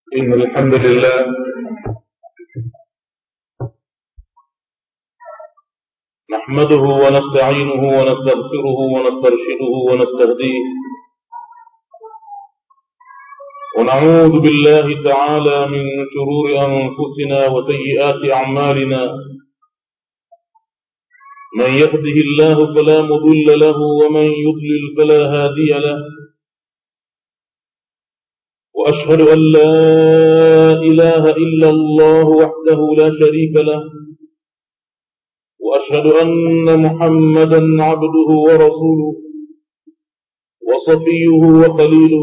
إن الحمد لله نحمده ونستعينه ونستغفره ونسترشده ونستهديه ونعوذ بالله تعالى من شرور أنفسنا وسيئات أعمالنا من يهده الله فلا مضل له ومن يضلل فلا هادي له وأشهد أن لا إله إلا الله وحده لا شريك له وأشهد أن محمدا عبده ورسوله وصفيه وخليله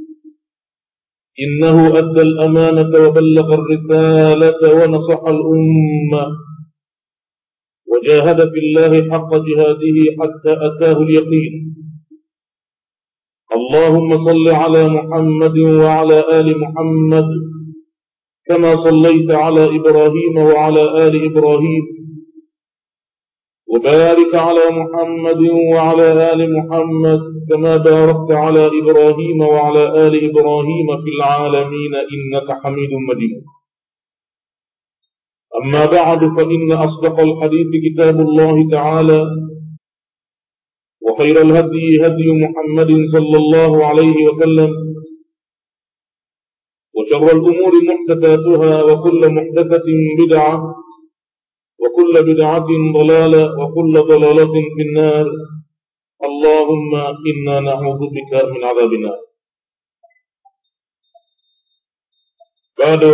إنه أدى الأمانة وبلغ الرسالة ونصح الأمة وجاهد في الله حق جهاده حتى أتاه اليقين اللهم صل على محمد وعلى آل محمد كما صليت على إبراهيم وعلى آل إبراهيم وبارك على محمد وعلى آل محمد كما باركت على إبراهيم وعلى آل إبراهيم في العالمين إنك حميد مجيد أما بعد فإن أصدق الحديث كتاب الله تعالى وخير الهدي هدي محمد صلى الله عليه وسلم وشر الأمور محدثاتها وكل محدثة بدعة وكل بدعة ضلالة وكل ضلالة في النار اللهم إنا نعوذ بك من عذاب النار bado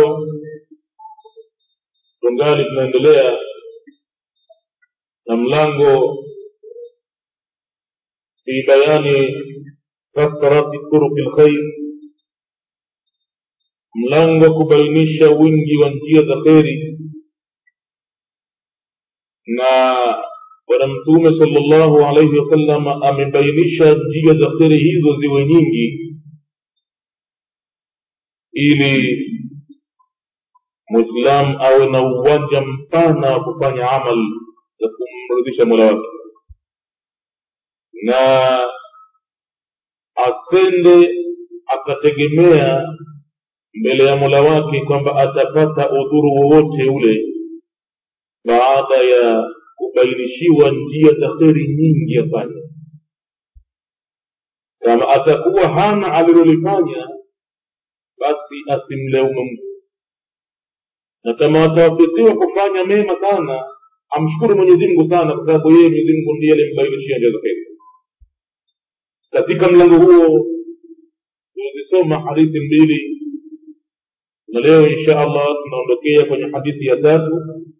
tungali tunaendelea na mlango fi bayani kasrati turuki lkhair mlango wa kubainisha wingi wa njia za kheri na bwana mtume sallallahu alaihi wasallam amebainisha njia za kheri hizo ziwe nyingi ili mwislamu awe na uwanja mpana wa kufanya amal za kumridhisha mola wake na asende akategemea mbele ya mola wake kwamba atapata udhuru wowote ule baada ya kubainishiwa njia za kheri nyingi afanye kama atakuwa hana alilolifanya basi asimleume mtu na kama atawafikiwa kufanya mema sana amshukuru mwenyezi mungu sana kwa sababu yeye mwenyezi mungu ndiye alimbainishia njia za kheri katika mlango huo tunazisoma hadithi mbili na leo insha allah tunaondokea kwenye hadithi ya tatu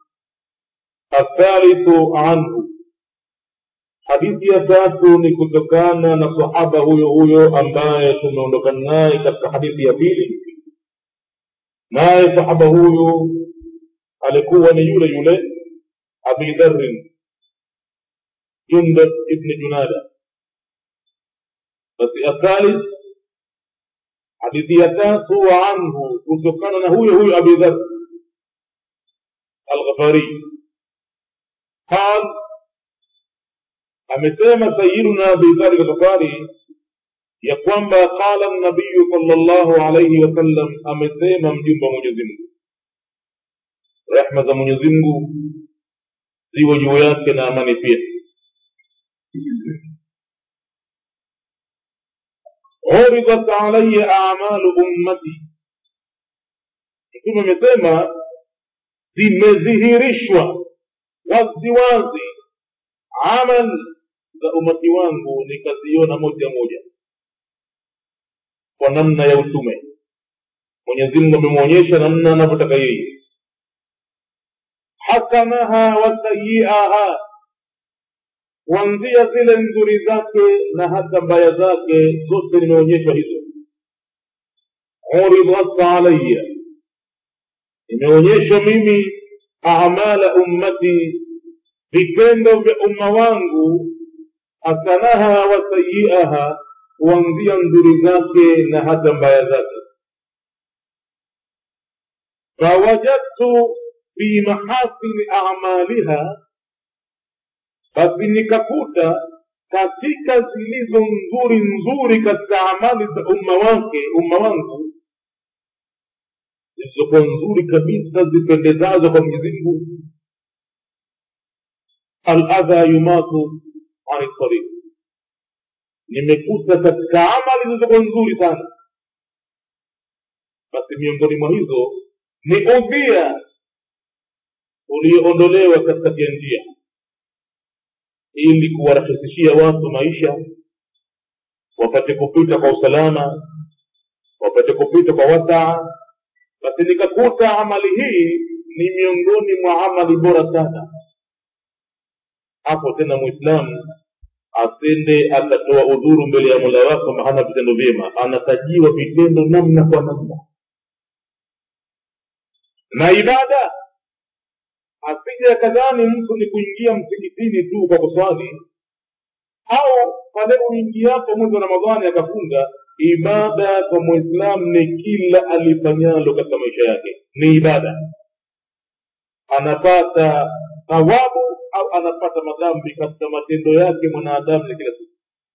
athalithu anhu hadithi ya tatu ni kutokana na sahaba huyo huyo ambaye tumeondokana naye katika hadithi ya pili naye sahaba huyu alikuwa ni yule yule abi dharin jundab ibni junada basi athalith hadithi ya tatu anhu kutokana na huyo huyo abi dhar alghafari قال amesema sayiduna abi dhar alghafari ya kwamba qala nabiyu sallallahu alayhi wasallam amesema mjumba mwenyezi mungu rehma za mwenyezi mungu ziwe juu yake na amani pia عرضت علي أعمال أمتي mtume amesema zimedhihirishwa waziwazi amal za umati wangu nikaziona moja moja kwa namna ya utume mwenyezi mungu amemwonyesha namna anavyotaka yeye hasanaha wasayiaha kuanzia zile nzuri zake na hata mbaya zake zote nimeonyeshwa hizo uridat alaya nimeonyeshwa mimi amala ummati vitendo vya umma wangu hasanaha wasayiaha kuanzia nzuri zake na hata mbaya zake fawajadtu fi mahasini amaliha basi nikakuta katika zilizo nzuri nzuri katika amali za umma wake umma wangu zilizokuwa nzuri kabisa zipendezazo kwa mwenyezi mungu aladha yumatu ani tariq nimekuta katika amali zilizokuwa nzuri sana basi miongoni mwa hizo ni udhia ulioondolewa katikati ya njia ili kuwarahisishia watu maisha wapate kupita kwa usalama wapate kupita kwa wasaa basi nikakuta amali hii ni miongoni mwa amali bora sana hapo tena mwislamu asende akatoa udhuru mbele ya mola wake kwamba hana vitendo vyema anatajiwa vitendo namna kwa namna na ibada asije akadhani mtu ni kuingia msikitini tu kwa kuswali au pale uingiapo mwezi wa ramadhani akafunga ibada kwa mwislamu ni kila alifanyalo katika maisha yake ni ibada anapata thawabu au anapata madhambi katika matendo yake mwanadamu ya kila siku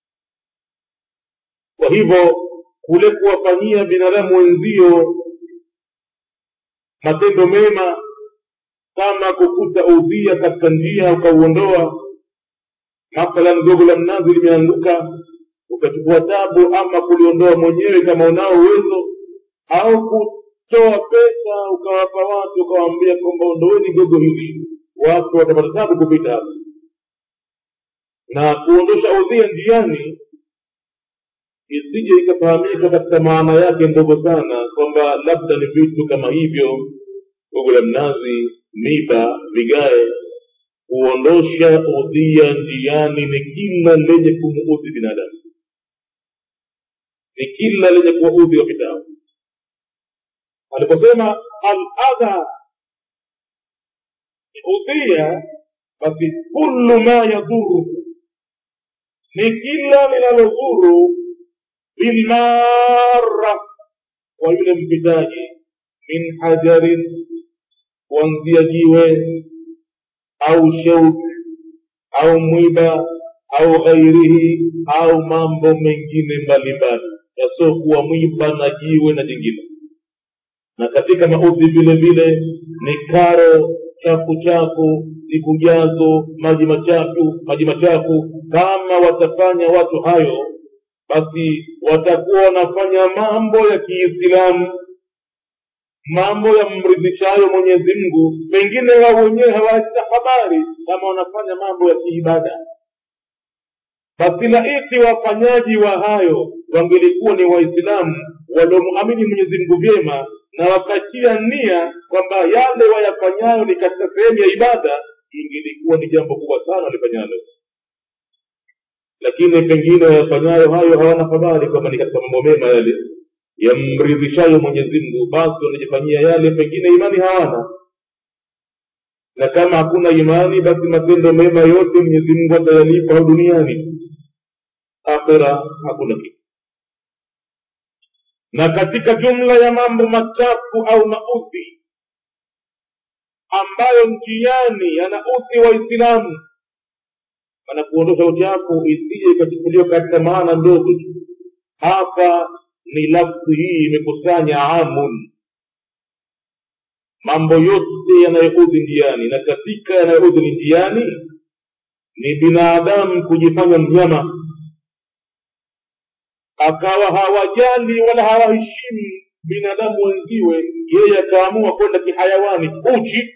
kwa hivyo kule kuwafanyia binadamu wenzio matendo mema kama kukuta udhia katika njia ukauondoa mathalan gogo la mnazi limeanguka ukachukua tabu ama kuliondoa mwenyewe kama unao uwezo au kutoa pesa ukawapa watu ukawaambia kwamba ondoeni gogo hili watu watapata tabu kupita hapa na kuondosha udhia njiani isije ikafahamika katika maana yake ndogo sana kwamba labda ni vitu kama hivyo gogo la mnazi miba vigae kuondosha udhia njiani ni kila lenye kumuudhi binadamu ni kila lenye kuwaudhi wapitao aliposema aladha udhia basi kullu ma yadhuru ni kila linalodhuru bilmara kwa yule mpitaji min hajarin kuanzia jiwe au shauk au mwiba au ghairihi au mambo mengine mbalimbali yasiokuwa mwiba na jiwe na jingine na katika maudhi vile vile ni karo chafu chafu siku jazo maji machafu maji machafu kama watafanya watu hayo basi watakuwa wanafanya mambo ya kiislamu mambo yamridhishayo mwenyezi mungu pengine wao wenyewe hawacha habari kama wanafanya mambo ya kiibada basi laiti wafanyaji wa hayo wangelikuwa ni waislamu waliomwamini mwenyezi mungu vyema na wakachia nia kwamba yale wayafanyayo ni katika sehemu ya ibada ingelikuwa ni jambo kubwa sana walifanyalo lakini pengine wayafanyayo hayo hawana habari kwamba ni katika mambo mema yale yamridhishayo mwenyezi mungu basi wanajifanyia yale pengine imani hawana na kama hakuna imani basi matendo mema yote mwenyezi mungu atayalipa au duniani akhira hakuna kitu na katika jumla ya mambo machafu au maudhi ambayo njiani yanaudhi waislamu mana kuondosha uchafu isije ikachukuliwa katika maana ndogo hapa ni lafzi hii imekusanya amun mambo yote yanayoudhi njiani na katika yanayoudhi ni njiani ni binadamu kujifanya mnyama akawa hawajali wala hawaheshimu binadamu wenziwe yeye akaamua kwenda kihayawani uchi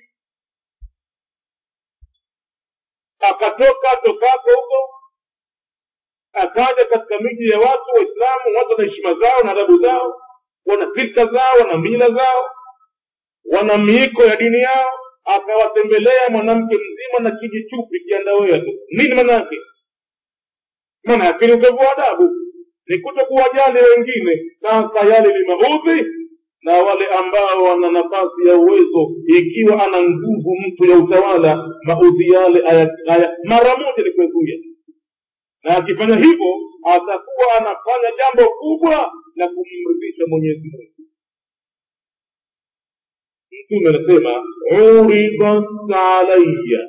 akatoka tokako huko akaja katika miji ya watu waislamu watu wana heshima zao na adabu zao wana silka zao wana mila zao wana miiko ya dini yao akawatembelea mwanamke mzima na kijichupi kiandawea tu nini maana yake maana yake ni utovu wa adabu ni kuto kuwajali wengine sasa yale ni maudhi na wale ambao wana nafasi ya uwezo ikiwa ana nguvu mtu ya utawala maudhi yale aya, aya, mara moja ni kuezuia na akifanya hivyo atakuwa anafanya jambo kubwa la kumridhisha mwenyezi mungu mtume anasema uridat alaya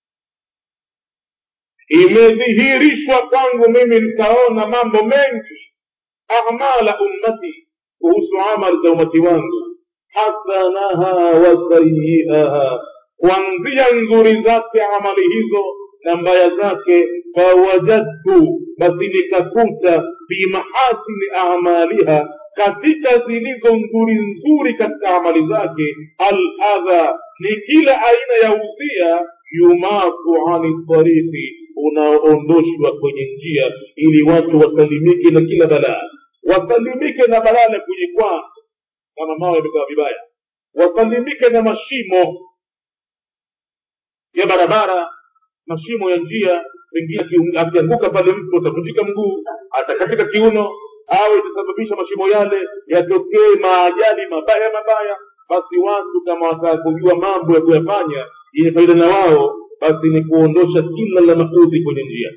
imedhihirishwa kwangu mimi nikaona mambo mengi amala ummati kuhusu amali za umati wangu hasanaha wa sayiaha kuanzia nzuri zake amali hizo na mbaya zake fawajadtu basi nikakuta fi mahasini amaliha katika zilizo nzuri nzuri katika amali zake aladha ni kila aina ya udhia yumaku ani tariqi unaoondoshwa kwenye njia ili watu wasalimike na kila balaa wasalimike na balaa la kujikwaa kama mawe yamekaa vibaya wasalimike na mashimo ya barabara mashimo ya njia pengine akianguka pale mtu atavunjika mguu atakatika kiuno au itasababisha mashimo yale yatokee maajali mabaya mabaya basi watu kama wataka kujua mambo ya kuyafanya yenye faida na wao basi ni kuondosha kila la maudhi kwenye njia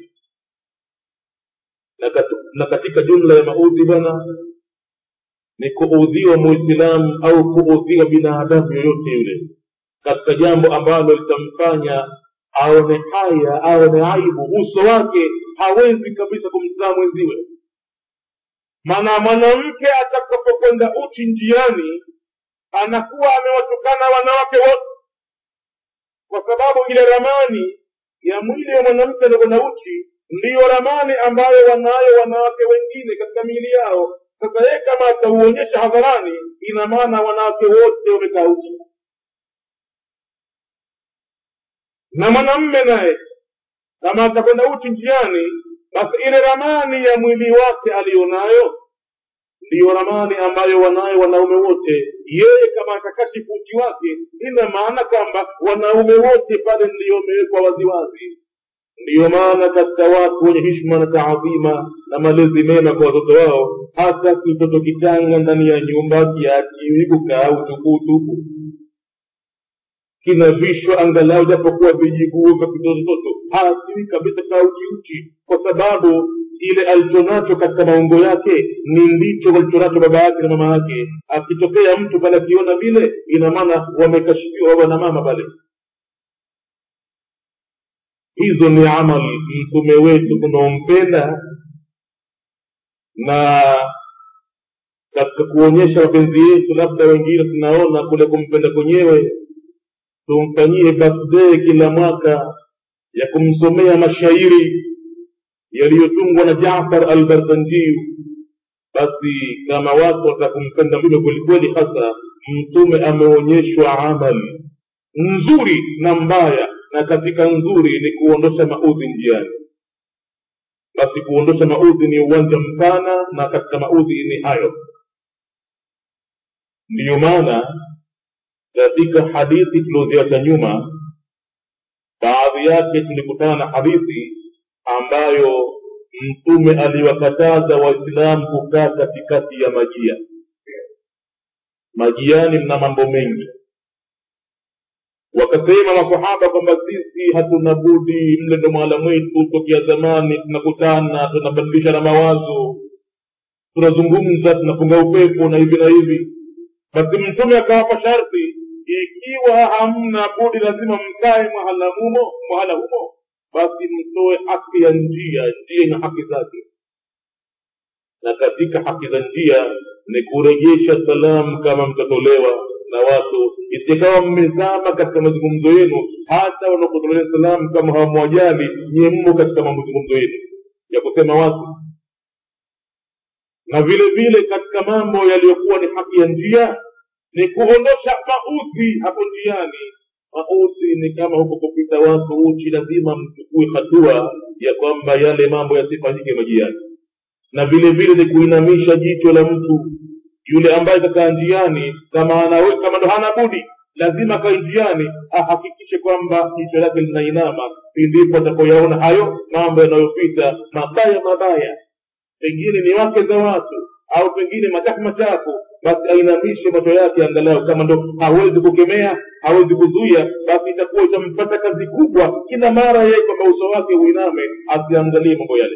na, kat, na katika jumla ya maudhi bwana ni kuudhiwa muislamu au kuudhiwa binadamu yoyote yule katika jambo ambalo litamfanya aone haya aone aibu uso wake hawezi kabisa kumzaa mwenziwe maana mwanamke atakapokwenda uchi njiani anakuwa amewatukana wanawake wote kwa sababu ile ramani ya mwili wa mwanamke anakwenda uchi ndiyo ramani ambayo wanayo wanawake wengine katika miili yao sasa yeye kama atauonyesha hadharani ina maana wanawake wote wamekaa uchi na mwanamme naye kama atakwenda uchi njiani basi ile ramani ya mwili wake aliyonayo ndiyo ramani ambayo wanayo wanaume wote yeye kama atakashifu uchi wake ina maana kwamba wanaume wote pale ndiyo wamewekwa waziwazi ndiyo maana katika watu wenye hishma na taadhima na malezi mema kwa watoto wao hata kitoto kichanga ndani ya nyumba kiachiwi kukaa utukuutuku kinavishwa angalau japokuwa vijiguo vya kitotototo hasiwi kabisa kaa uchiuchi kwa sababu ile alichonacho katika maungo yake ni ndicho walichonacho baba yake na mama yake akitokea mtu pale akiona vile ina maana wamekashifiwa wana mama pale hizo ni amali mtume wetu tunaompenda na katika kuonyesha mapenzi yetu labda wengine tunaona kule kumpenda kwenyewe tumfanyie birthday kila mwaka ya kumsomea mashairi yaliyotungwa na jafar al barzanjiu basi kama watu watakumpenda mtume kwelikweli hasa mtume ameonyeshwa amali nzuri na mbaya na katika nzuri ni kuondosha maudhi njiani basi kuondosha maudhi ni uwanja mpana na katika maudhi ni hayo ndiyo maana katika hadithi tulioziacha nyuma baadhi yake tulikutana na hadithi ambayo mtume aliwakataza waislamu kukaa katikati ya majia majiani mna mambo mengi wakasema masahaba kwamba sisi hatuna budi mle ndo mwala mwetu tokea zamani tunakutana tunabadilishana mawazo tunazungumza tunapunga upepo na hivi na hivi basi mtume akawapa sharti ikiwa hamna budi lazima mkae mahala humo mahala humo basi mtoe haki ya njia njia ina haki zake na katika haki za njia ni kurejesha salamu kama mtatolewa na watu isikawa mmezama katika mazungumzo yenu hata wanaokutolea salamu kama hawamwajali nyie mmo katika mazungumzo yenu ya kusema watu na vile vile katika mambo yaliyokuwa ni haki ya njia ni kuondosha maudhi hapo njiani maudhi ni kama huko kupita watu uchi lazima mchukue hatua ya kwamba yale mambo yasifanyike majiani na vile vile ni kuinamisha jicho la mtu yule ambaye kakaa njiani kama anawe kama ndo hana budi lazima kae njiani ahakikishe kwamba jicho lake linainama ndipo atakoyaona hayo mambo yanayopita mabaya mabaya pengine ni wake za watu au pengine machafu machafu basi ainamishe macho yake angalau kama ndo hawezi kukemea hawezi kuzuia basi itakuwa itampata kazi kubwa kila mara yeye kwamba uso wake uiname asiangalie mambo yale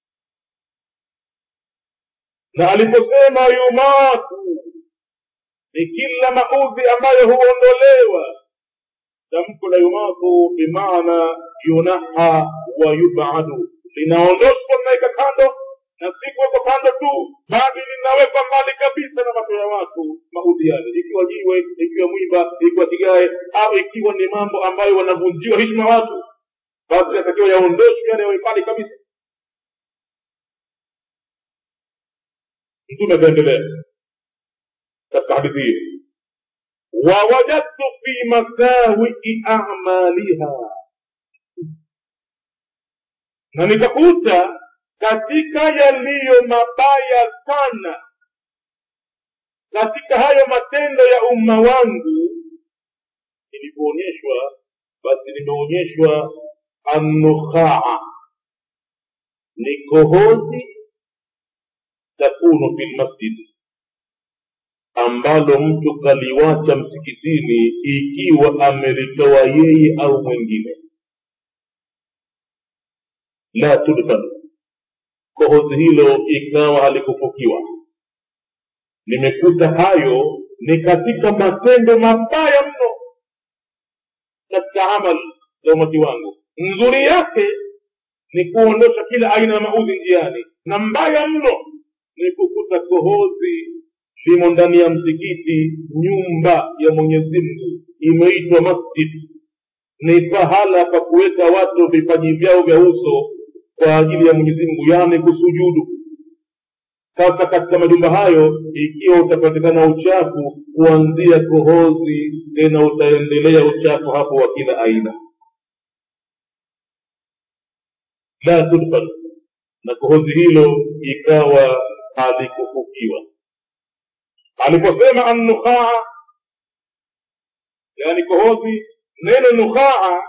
na aliposema yumatu ni kila maudhi ambayo huondolewa tamko la yumatu bimaana yunaha wa yubadu linaondoshwa linaweka kando na si kuwekwa kando tu bali linawekwa mbali kabisa na macho ya watu maudhi yale ikiwa jiwe ikiwa mwiba ikiwa kigae au ikiwa ni mambo ambayo wanavunjiwa heshima watu basi yatakiwa yaondoshwe yale yawe mbali kabisa mtume akaendelea katika hadithi hiyo wawajadtu fi masawii amaliha na nikakuta katika yaliyo mabaya sana katika hayo matendo ya umma wangu ilivyoonyeshwa basi nimeonyeshwa annukhaa ni kohozi takunu fi lmasjidi ambalo mtu kaliwacha msikitini ikiwa amelitoa yeye au mwingine la tudfan kohozi hilo ikawa halikufukiwa nimekuta hayo ni katika matendo mabaya mno katika amal za umati wangu nzuri yake ni kuondosha kila aina ya maudhi njiani na mbaya mno ni kukuta kohozi limo ndani ya msikiti nyumba ya mwenyezi mungu imeitwa masjid ni pahala pa kuweka watu vipaji vyao vya uso kwa ajili ya mwenyezi mungu yaani kusujudu sasa katika majumba hayo ikiwa utapatikana uchafu kuanzia kohozi tena utaendelea uchafu hapo wa kila aina la tudfan na kohozi hilo ikawa halikufukiwa aliposema annukhaa yani kohozi neno nukhaa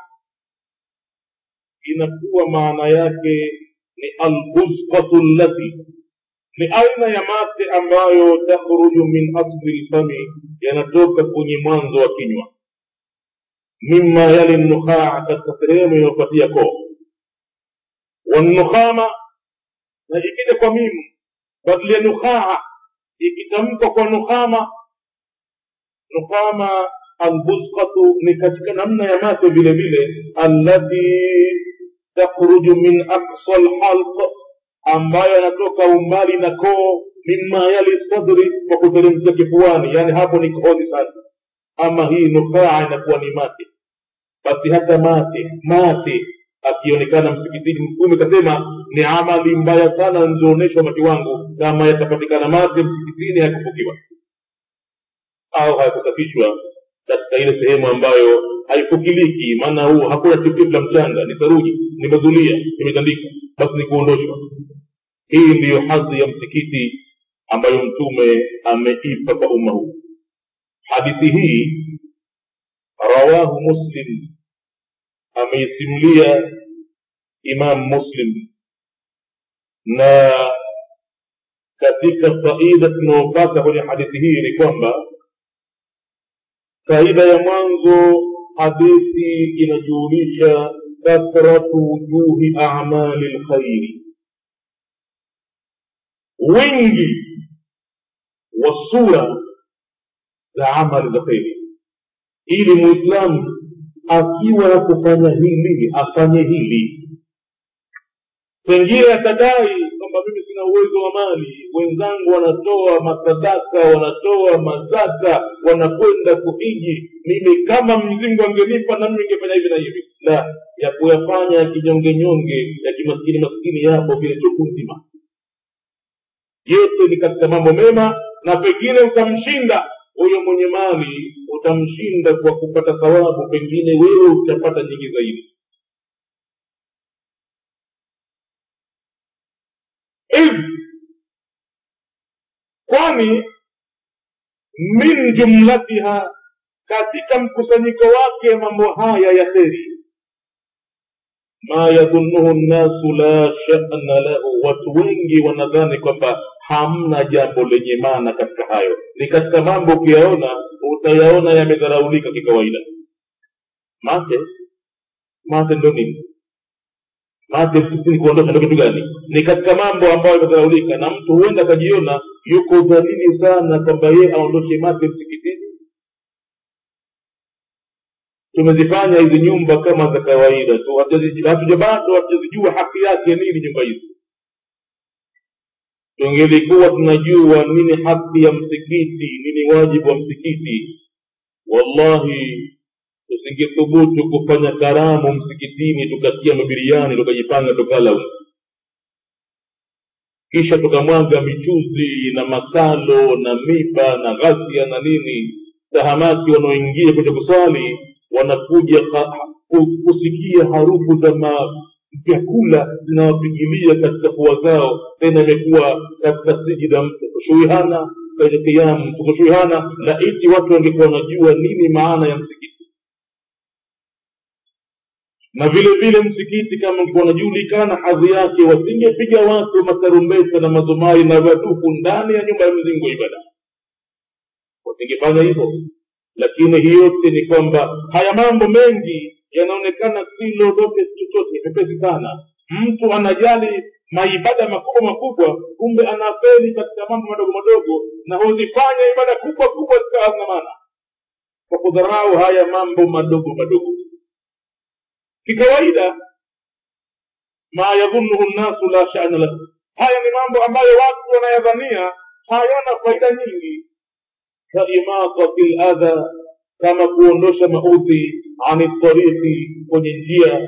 inakuwa maana yake ni albusqatu llati ni aina ya mate ambayo takhruju min asli lfami yanatoka kwenye mwanzo wa kinywa mima yali nukhaa katika sehemu inayopatia koo wanukhama na ikija kwa mimu badili ya nukhaa ikitamkwa kwa nukhama nukhama albusqatu ni katika namna ya mate vile vile allati takhruju min aqsa lhalq ambayo yanatoka umbali na koo mima yali sadri kwa kuteremkia kifuani yani hapo ni kohozi sana ama hii nukhaa inakuwa ni mate basi hata mate mate akionekana msikitini mtume kasema ni amali mbaya sana nzioonyeshwa mati wangu kama yatapatikana mate msikitini hayakufukiwa au hayakusafishwa katika ile sehemu ambayo haifukiliki maana huu hakuna tikiti la mchanga ni saruji ni mazulia imetandika basi ni kuondoshwa hii ndiyo hadhi ya msikiti ambayo mtume ameipa kwa umma huu hadithi hii rawahu muslim ameisimulia imam muslim na katika faida tunayopata kwenye hadithi hii ni kwamba faida ya mwanzo hadithi inajulisha kathratu wujuhi amali lkhairi wingi wa sura za amali za kheri ili muislamu akiwa ya kufanya hili afanye hili pengine atadai kwamba mimi sina uwezo wa mali wenzangu wanatoa masadaka wanatoa mazaka wanakwenda kuhiji mimi kama mzingu angenipa nami ningefanya hivi na hivi la ya kuyafanya ya kinyongenyonge ya kimaskini maskini yapo vile tuku nzima yote ni katika mambo mema na pengine utamshinda huyo mwenye mali utamshinda kwa kupata thawabu pengine wewe utapata nyingi zaidi hivi kwani min jumlatiha katika mkusanyiko wake mambo haya ya kheri ma yadhunuhu nnasu la shana lahu watu wengi wanadhani kwamba hamna jambo lenye maana katika hayo ni katika mambo ukiyaona utayaona yamedharaulika kikawaida mate mate ndo nini mate msikitini kuondosha ndo kitu gani ni katika mambo ambayo yamedharaulika na mtu huenda akajiona yuko dhalili sana kwamba yeye aondoshe mate msikitini tumezifanya hizi nyumba kama za kawaida tu hatuja bado hatujazijua haki yake nini nyumba hizi tungelikuwa tunajua nini haki ya msikiti nini wajibu wa msikiti wallahi tusingethubutu kufanya karamu msikitini tukatia mabiriani tukajipanga tukala kisha tukamwaga michuzi na masalo na miba na ghasia na nini tahamaki wanaoingia kuja kuswali wanakuja kusikia harufu za vyakula zinawapigilia katika pua zao tena imekuwa katika sijida kushuihana kwenye kiamu tukushuihana laiti watu wangekuwa wanajua nini maana ya msikiti na vile vile msikiti kama ungekuwa unajulikana hadhi yake wasingepiga watu matarumbeta na mazumari na wadufu ndani ya nyumba ya mzingo ibada wasingefanya hivyo lakini hii yote ni kwamba haya mambo mengi yanaonekana si lolote chochote pepesi sana mtu anajali maibada makubwa makubwa kumbe anafeli katika mambo madogo madogo na huzifanya ibada kubwa kubwa zikawa maana kwa kudharau haya mambo madogo madogo kikawaida ma yadhunuhu nnasu la shana lahu haya ni mambo ambayo watu wanayadhania hayana faida nyingi kaimatati ladha kama kuondosha maudhi ani tariqi kwenye njia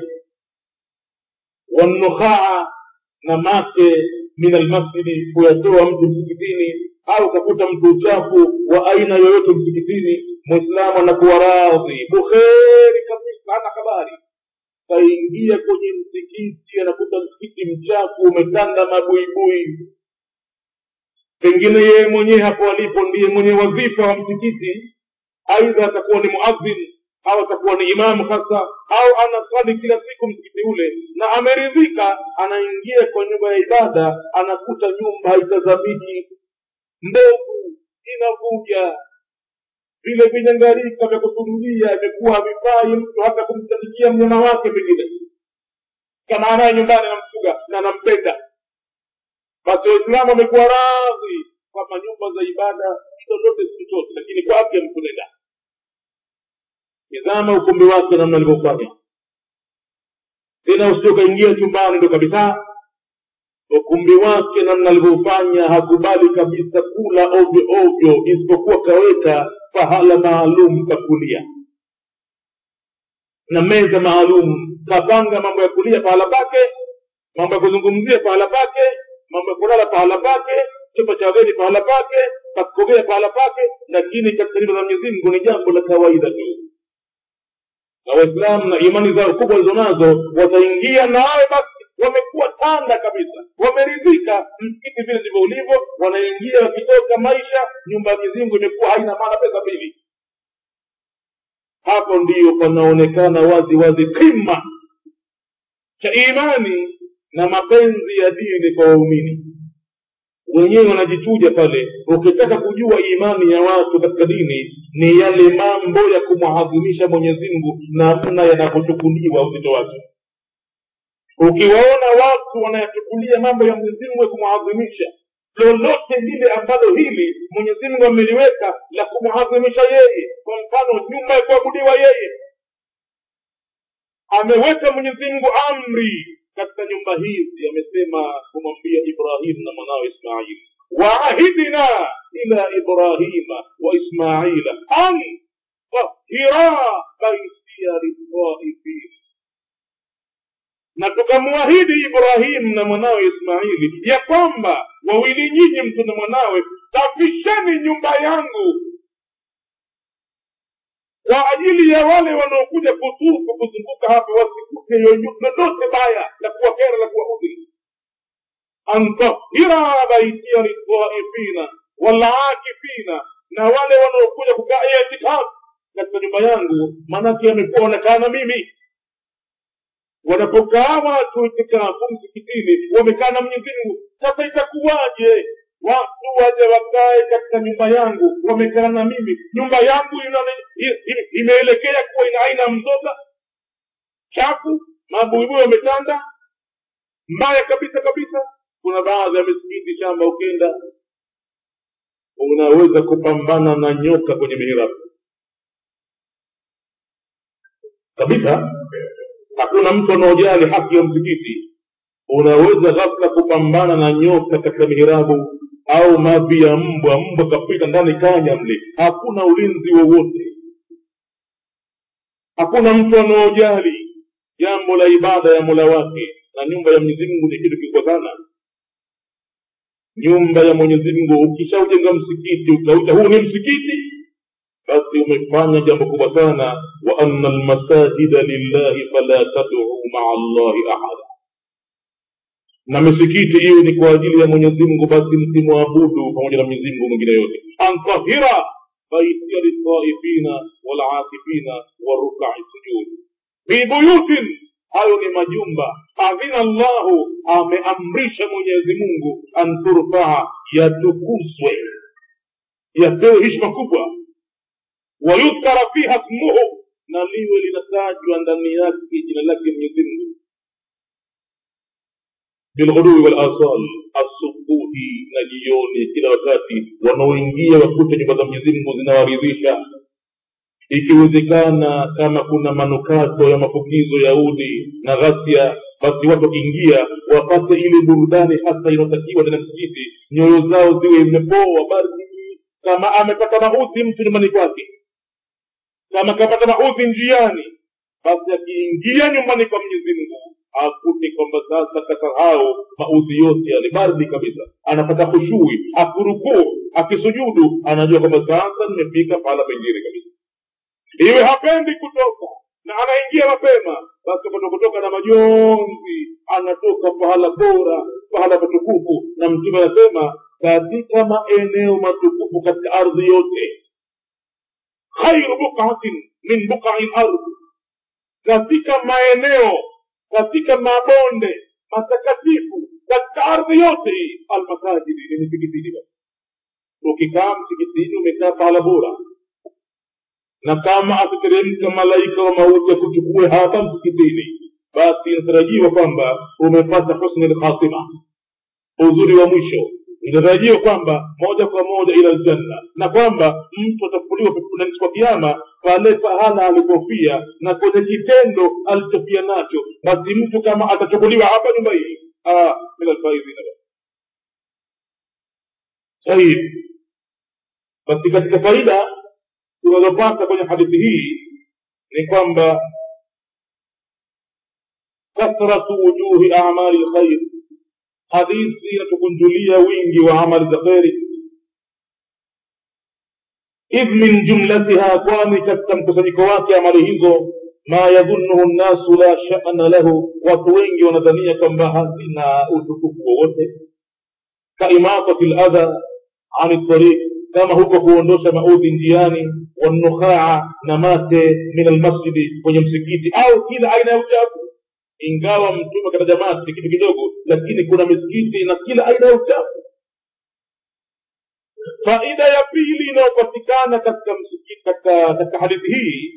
wanukhaa na mate min almasjidi kuyatoa mtu msikitini au kakuta mtu uchafu wa aina yoyote msikitini mwislamu anakuwa radhi bukheri kabisa hana habari kaingia kwenye msikiti anakuta msikiti mchafu umetanda mabuibui pengine yeye mwenyewe hapo alipo ndiye mwenye wadhifa wa msikiti aidha atakuwa ni muadhin au atakuwa ni imamu hasa au anaswali kila siku msikiti ule na ameridhika anaingia kwa nyumba ya ibada anakuta nyumba haitazamiki mbovu inavuja vile vinyangarika vya kusujudia imekuwa havifai mtu hata kumsadikia mnyama wake pengine kama anaye nyumbani anamfuga na anampenda basi waislamu wamekuwa radhi kwamba nyumba za ibada lolote si chochote lakini kwa afya mkunenda tizama ukumbi wake namna alivyofanya tena usio kaingia chumbani ndo kabisa ukumbi wake namna alivyofanya hakubali kabisa kula ovyo ovyo isipokuwa kaweka pahala maalum pa kulia na meza maalum kapanga mambo ya kulia pahala pake mambo ya kuzungumzia pahala pake mambo ya kulala pahala pake chumba cha wageni pahala pake pakukogea pahala pake lakini katika nyumba za mwenyezi mungu ni jambo la kawaida tu na waislamu na imani zao kubwa walizonazo wataingia na wawe basi wamekuwa tanda kabisa wameridhika msikiti vile ndivyo ulivyo wanaingia wakitoka maisha nyumba ya mwenyezi mungu imekuwa haina maana pesa mbili hapo ndiyo panaonekana wazi wazi kima cha imani na mapenzi ya dini kwa waumini wenyewe wanajichuja pale ukitaka kujua imani ya watu katika dini ni yale mambo ya kumwadhimisha mwenyezi mungu namna yanavyochukuliwa uzito wake ukiwaona watu wanayachukulia mambo ya mwenyezi mungu ya kumwadhimisha lolote lile ambalo hili mwenyezi mungu ameliweka la kumwadhimisha yeye kwa mfano nyumba ya kuabudiwa yeye ameweka mwenyezi mungu amri katika nyumba hizi amesema kumwambia ibrahim na mwanawe ismail waahidna ila ibrahima wa ismaila an tahira baitia liltaifin na tukamwahidi ibrahimu na mwanawe ismaili ya kwamba wawili nyinyi mtu na mwanawe safisheni nyumba yangu kwa ajili ya wale wanaokuja kutufu kuzunguka hapa wasikute lolote baya la kuwakera la kuwaudhi antahira baitia litaifina walakifina na wale wanaokuja kukaa itikafu katika nyumba yangu maanake amekuwa wanakaa na mimi wanapokaa watu itikafu msikitini wamekaa na mwenyezi mungu sasa itakuwaje watu waje wakae katika nyumba yangu wamekaa na mimi nyumba yangu imeelekea kuwa ina aina mzoga chafu mabuibui wametanda mbaya kabisa kabisa kuna baadhi ya misikiti shamba ukenda unaweza kupambana na nyoka kwenye mihirabu kabisa hakuna mtu anaojali haki ya msikiti unaweza ghafla kupambana na nyoka katika mihirabu au mavi ya mbwa mbwa kapita ndani kanya mle hakuna ulinzi wowote hakuna mtu anaojali jambo la ibada ya mola wake na nyumba ya mwenyezi mungu ni kitu kikubwa sana nyumba ya mwenyezi mungu ukishaujenga msikiti ukauita huu ni msikiti basi umefanya jambo kubwa sana wa anna almasajida lillahi fala taduu maa allahi ahada na misikiti hiyo ni kwa ajili ya mwenyezi mungu basi msimwabudu pamoja na mwenyezi mungu mwingine yote antahira baitia litaifina walakifina warukai sujud fi buyutin hayo ni majumba adhina llahu ameamrisha mwenyezi mungu an turfaa yatukuzwe yapewe hishma kubwa wayudhkara fiha smuhu na liwe linatajwa ndani yake jina lake mwenyezi mungu bilghudui walasal asubuhi na jioni kila wakati wanaoingia wakute nyumba za mwenyezi mungu zinawaridhisha ikiwezekana kama kuna manukato ya mafukizo ya udi na ghasia basi watu wakiingia wapate ile burudani hasa inayotakiwa ndani ya msikiti nyoyo zao ziwe imepoa baridi kama amepata maudhi mtu nyumbani kwake kama kapata maudhi njiani basi akiingia nyumbani kwa mwenyezi mungu akute kwamba sasa kasahau maudhi yote yale bardi kabisa anapata khushui akurukuu akisujudu anajua kwamba sasa nimefika pahala pengine kabisa iwe hapendi kutoka na anaingia mapema basi kutoka na majonzi anatoka pahala bora pahala patukufu na mtume anasema katika maeneo matukufu katika ardhi yote khairu bukatin min bukai ardhi katika maeneo katika mabonde matakatifu katika ardhi yote hii almasajidi ni misikitini ukikaa msikitini umekaa pahala bora na kama akiteremka malaika wa mauti akuchukue hapa msikitini basi inatarajiwa kwamba umepata husni lkhatima uzuri wa mwisho inatarajiwa kwamba moja kwa moja ila ljanna na kwamba mtu atafufuliwa kwa kiama pale pahala alipofia na kwenye kitendo alichofia nacho basi mtu kama atachukuliwa hapa nyumba hii min alfaidhina sahib basi katika faida tunazopata kwenye hadithi hii ni kwamba kathratu wujuhi amali lkhair hadithi inatukunjulia wingi wa amali za kheri idh min jumlatiha kwani katika mkusanyiko wake amali hizo ma yadhunuhu nnasu la shana lahu watu wengi wanadhania kwamba hazina utukufu wowote kaimatati ladha ani tariq kama huko kuondosha maudhi njiani wanukhaa na mate min almasjidi kwenye msikiti au kila aina ya uchafu ingawa mtume kataja mate kitu kidogo lakini kuna misikiti na kila aina ya uchafu faida ya pili inayopatikana katika msikiti katika, katika hadithi hii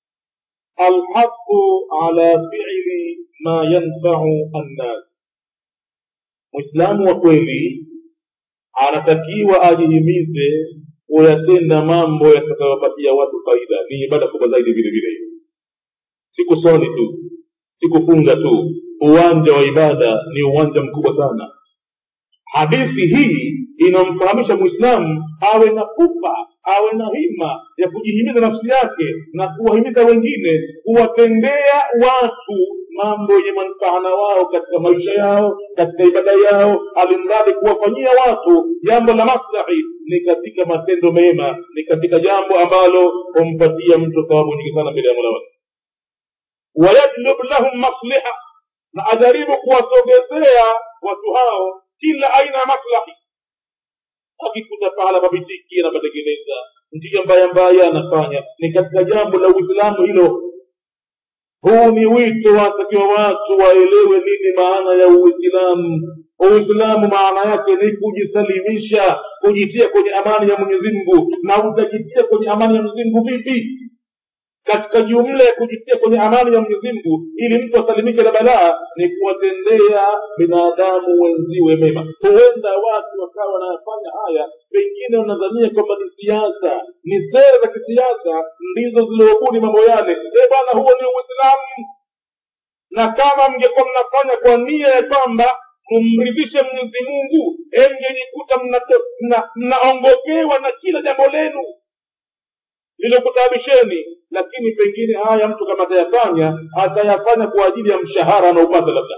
alhaqu ala fiili ma yanfau annas mwislamu wa kweli anatakiwa ajihimize kuyatenda mambo yatakayopatia watu faida ni ibada kubwa zaidi vile vile hiyo si kuswali tu si kufunga tu uwanja wa ibada ni uwanja mkubwa sana hadithi hii inamfahamisha mwislamu awe na pupa awe na hima ya kujihimiza nafsi yake na kuwahimiza wengine kuwatendea watu mambo yenye manufaa na wao katika maisha yao katika ibada yao alimradi kuwafanyia watu jambo la maslahi ni katika matendo mema ni katika jambo ambalo humpatia mtu thawabu nyingi sana mbele ya mola wake wayatlub lahum masliha na ajaribu kuwasogezea watu hao kila aina ya maslahi akikuta pahala pabitiki anapatengeneza njia mbaya mbaya anafanya ni katika jambo la uislamu hilo huu ni wito watakiwa watu waelewe nini maana ya uislamu uislamu maana yake ni kujisalimisha kujitia kwenye amani ya mwenyezi mungu na utajitia kwenye amani ya mwenyezi mungu vipi katika jumla ya kujitia kwenye amani ya mwenyezi mungu ili mtu asalimike na balaa ni kuwatendea binadamu wenziwe mema huenda watu wakawa wanayafanya haya pengine wanadhania kwamba ni siasa ni sera za kisiasa ndizo ziliobuni mambo yale e bwana huo ni uislamu na kama mngekuwa mnafanya kwa nia ya kwamba kumridhishe mwenyezi mungu engejikuta mnaongokewa na kila jambo lenu lilokutabisheni lakini pengine haya mtu kama atayafanya atayafanya kwa ajili ya mshahara anaupata labda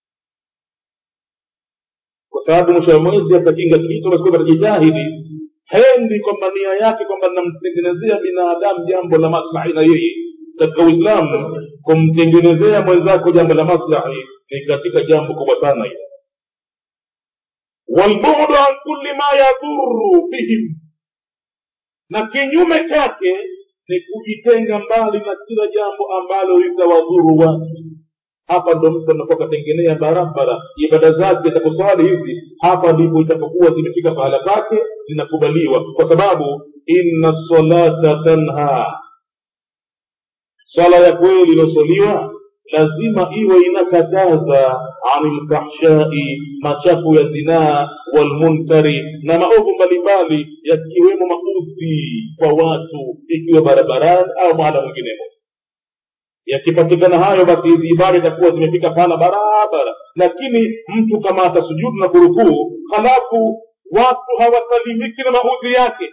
kwa sababu mwisho wa mwezi atakinga kitu basi atajitahidi hendi kwamba nia yake kwamba namtengenezea binadamu jambo la maslahi na yeye katika uislamu kumtengenezea mwenzako jambo la maslahi ni katika jambo kubwa sana hilo walbudu an kulli ma yadhuru bihim na kinyume chake ni kujitenga mbali na kila jambo ambalo litawadhuru watu hapa ndo mtu anakuwa katengenea barabara ibada zake za kuswali hizi hapa ndipo itapokuwa zimefika pahala pake zinakubaliwa kwa sababu inna salata tanha swala ya kweli iliyosoliwa lazima iwe inakataza ani lfahshai machafu ya zinaa walmunkari na maovu mbalimbali yakiwemo maudhi kwa watu ikiwa barabarani au mahala mwinginemo yakipatikana hayo basi hizi ibada itakuwa zimefika pahala barabara lakini mtu kama atasujudu na kurukuu halafu watu hawasalimiki na maudhi yake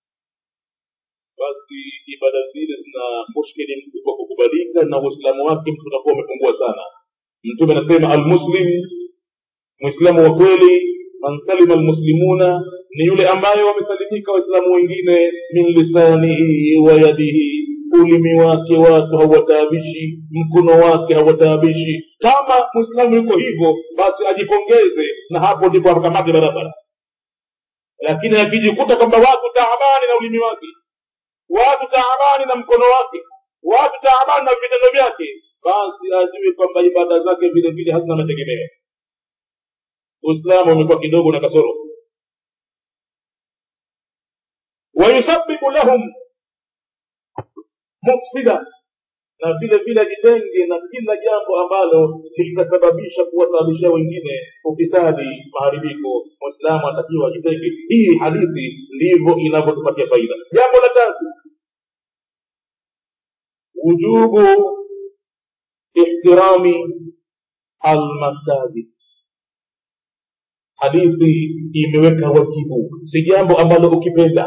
basi ibada zile zina mushkili mkubwa kukubalika na uislamu wake mtu utakuwa umepungua sana mtume anasema almuslim mwislamu wa kweli man salima almuslimuna ni yule ambaye wamesalimika waislamu wengine min lisanihi wa yadihi ulimi wake watu hawataabishi mkono wake hawataabishi kama mwislamu yuko hivyo basi ajipongeze na hapo ndipo akamate barabara lakini akijikuta kwamba watu taabani na ulimi wake watu taabani na mkono wake watu taabani na vitendo vyake basi ajue kwamba ibada zake vile vile hazina mategemeo uislamu umekuwa kidogo na kasoro wayusabibu lahum mufsida na vile vile ajitenge na kila jambo ambalo litasababisha kuwasababishia wengine ufisadi maharibiko mwislamu atakiwa ajitenge hii hadithi ndivyo inavyotupatia faida jambo la tatu wujubu ihtirami almasajid hadithi imeweka wajibu si jambo ambalo ukipenda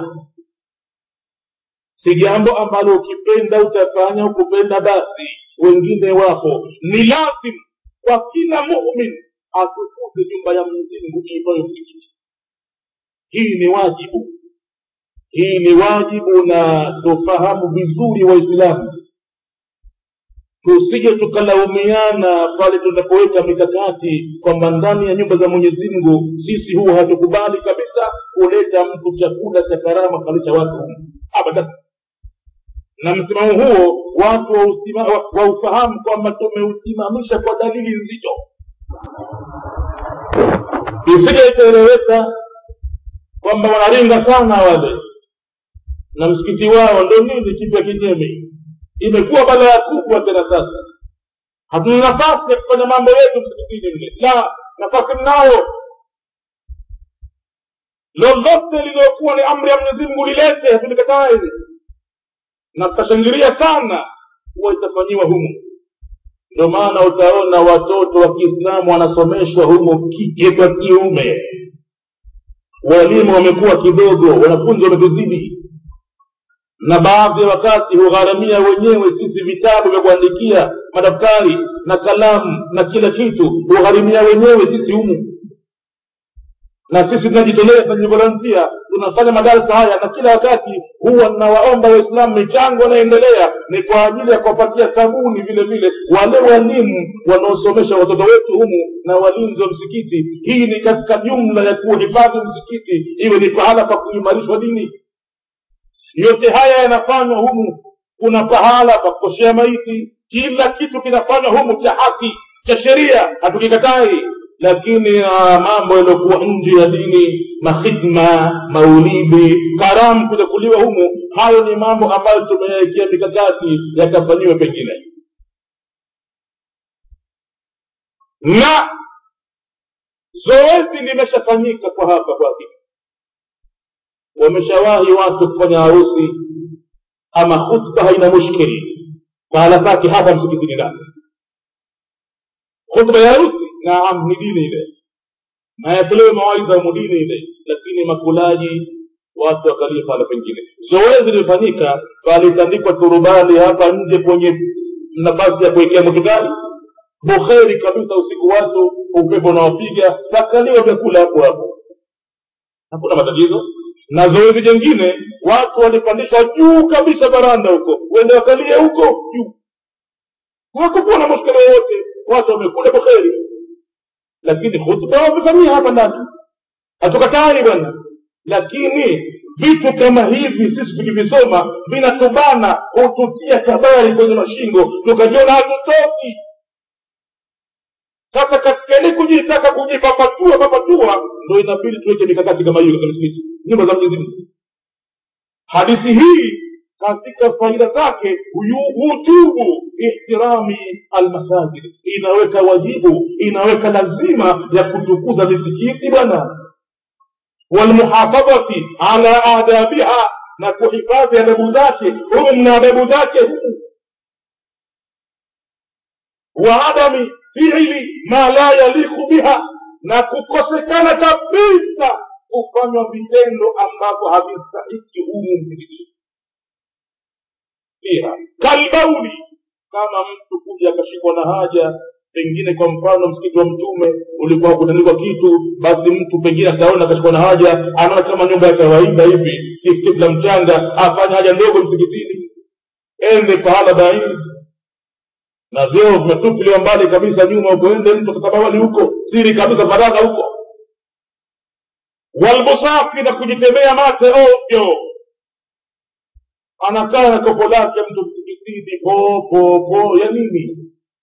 si jambo ambalo ukipenda utafanya ukupenda basi wengine wapo ni lazim kwa kila mumin atukuse nyumba ya mwenyezimngu iitwayo msikiti hii ni wajibu hii ni wajibu na tufahamu vizuri waislamu tusije tukalaumiana pale tunapoweka mikakati kwamba ndani ya nyumba za mwenyezi mungu sisi huwa hatukubali kabisa kuleta mtu chakula cha karama kalisha watu humu abadan na msimamo huo watu waufahamu kwamba tumeusimamisha kwa dalili nzito isije ikaeleweka kwamba wanaringa sana wale na msikiti wao ndo nini kipya kinyemi imekuwa balaa kubwa tena sasa hatuna nafasi ya kufanya mambo yetu msikitini mle la nafasi mnayo lolote lililokuwa ni amri ya mwenyezi mungu lilete hatulikataa hili na tutashangilia sana huwa itafanyiwa humu ndio maana utaona watoto wa kiislamu wanasomeshwa humu kike kwa kiume walimu wamekuwa kidogo wanafunzi wametuzidi na baadhi ya wakati hugharamia wenyewe sisi vitabu vya kuandikia madaftari na kalamu na kila kitu hugharimia wenyewe sisi humu na sisi tunajitolea tunajivolontia tunafanya madarasa haya na kila wakati huwa nawaomba waislamu michango inaendelea ni kwa ajili ya kuwapatia sabuni vile vile wale walimu wanaosomesha watoto wetu humu na walinzi wa msikiti hii ni katika jumla ya kuhifadhi msikiti iwe ni pahala pa kuimarishwa dini yote haya yanafanywa humu kuna pahala pa kukoshea maiti kila kitu kinafanywa humu cha haki cha sheria hatukikatai lakini uh, mambo yaliyokuwa nje ya dini mahidma maulidi karamu kujakuliwa humu hayo ni mambo ambayo tumeyawekea mikakati yakafanyiwe pengine na zoezi limeshafanyika kwa hapa kwa hakika wameshawahi watu kufanya harusi ama khutba haina mushkili pahala pake hapa msikitini ndani khutba ya harusi naam ni dini ile na yatolewe mawaidha mudini ile lakini makulaji watu wakalie pahala pengine zoezi lilifanyika palitandikwa turubani hapa nje kwenye nafasi ya kuwekea mukitari bukheri kabisa usiku watu upepo unawapiga takaliwa vyakula hapo hapo hakuna matatizo na zoezi jengine watu walipandishwa juu kabisa baranda huko wende wakalie huko juu hakukuwa na mushkila yoyote watu wamekula bukheri lakini khutba wamefanyia hapa ndani hatukatai bwana lakini vitu kama hivi sisi tukivisoma vinatubana hututia kabari kwenye mashingo tukajiona hatutoki sasa katika ile kujitaka kujipapatua papatua ndo inabidi tuweke mikakati kama hiyo katika misikiti nyumba za mwenyezi mungu hadithi hii katika faida zake wujubu ihtirami almasajid inaweka wajibu inaweka lazima ya kutukuza misikiti bwana walmuhafadhati ala adabiha na kuhifadhi adabu zake humu mna adabu zake humu waadami fiili ma la yaliku biha na kukosekana kabisa kufanywa vitendo ambavyo havistahiki humu msikitini pia kalbauli kama mtu kuja akashikwa na haja pengine kwa mfano msikiti wa mtume ulikuwa hakutandikwa kitu basi mtu pengine akaona akashikwa na haja anaona kama nyumba ya kawaida hivi kitu la mchanga afanye haja ndogo msikitini ende pahala baini na vyoo vimetupiliwa mbali kabisa nyuma huko ende mtu katabawali huko siri kabisa faragha huko walbusafi na kujitembea mate ovyo anakaa na kopo lake mtu msikitini po po po ya nini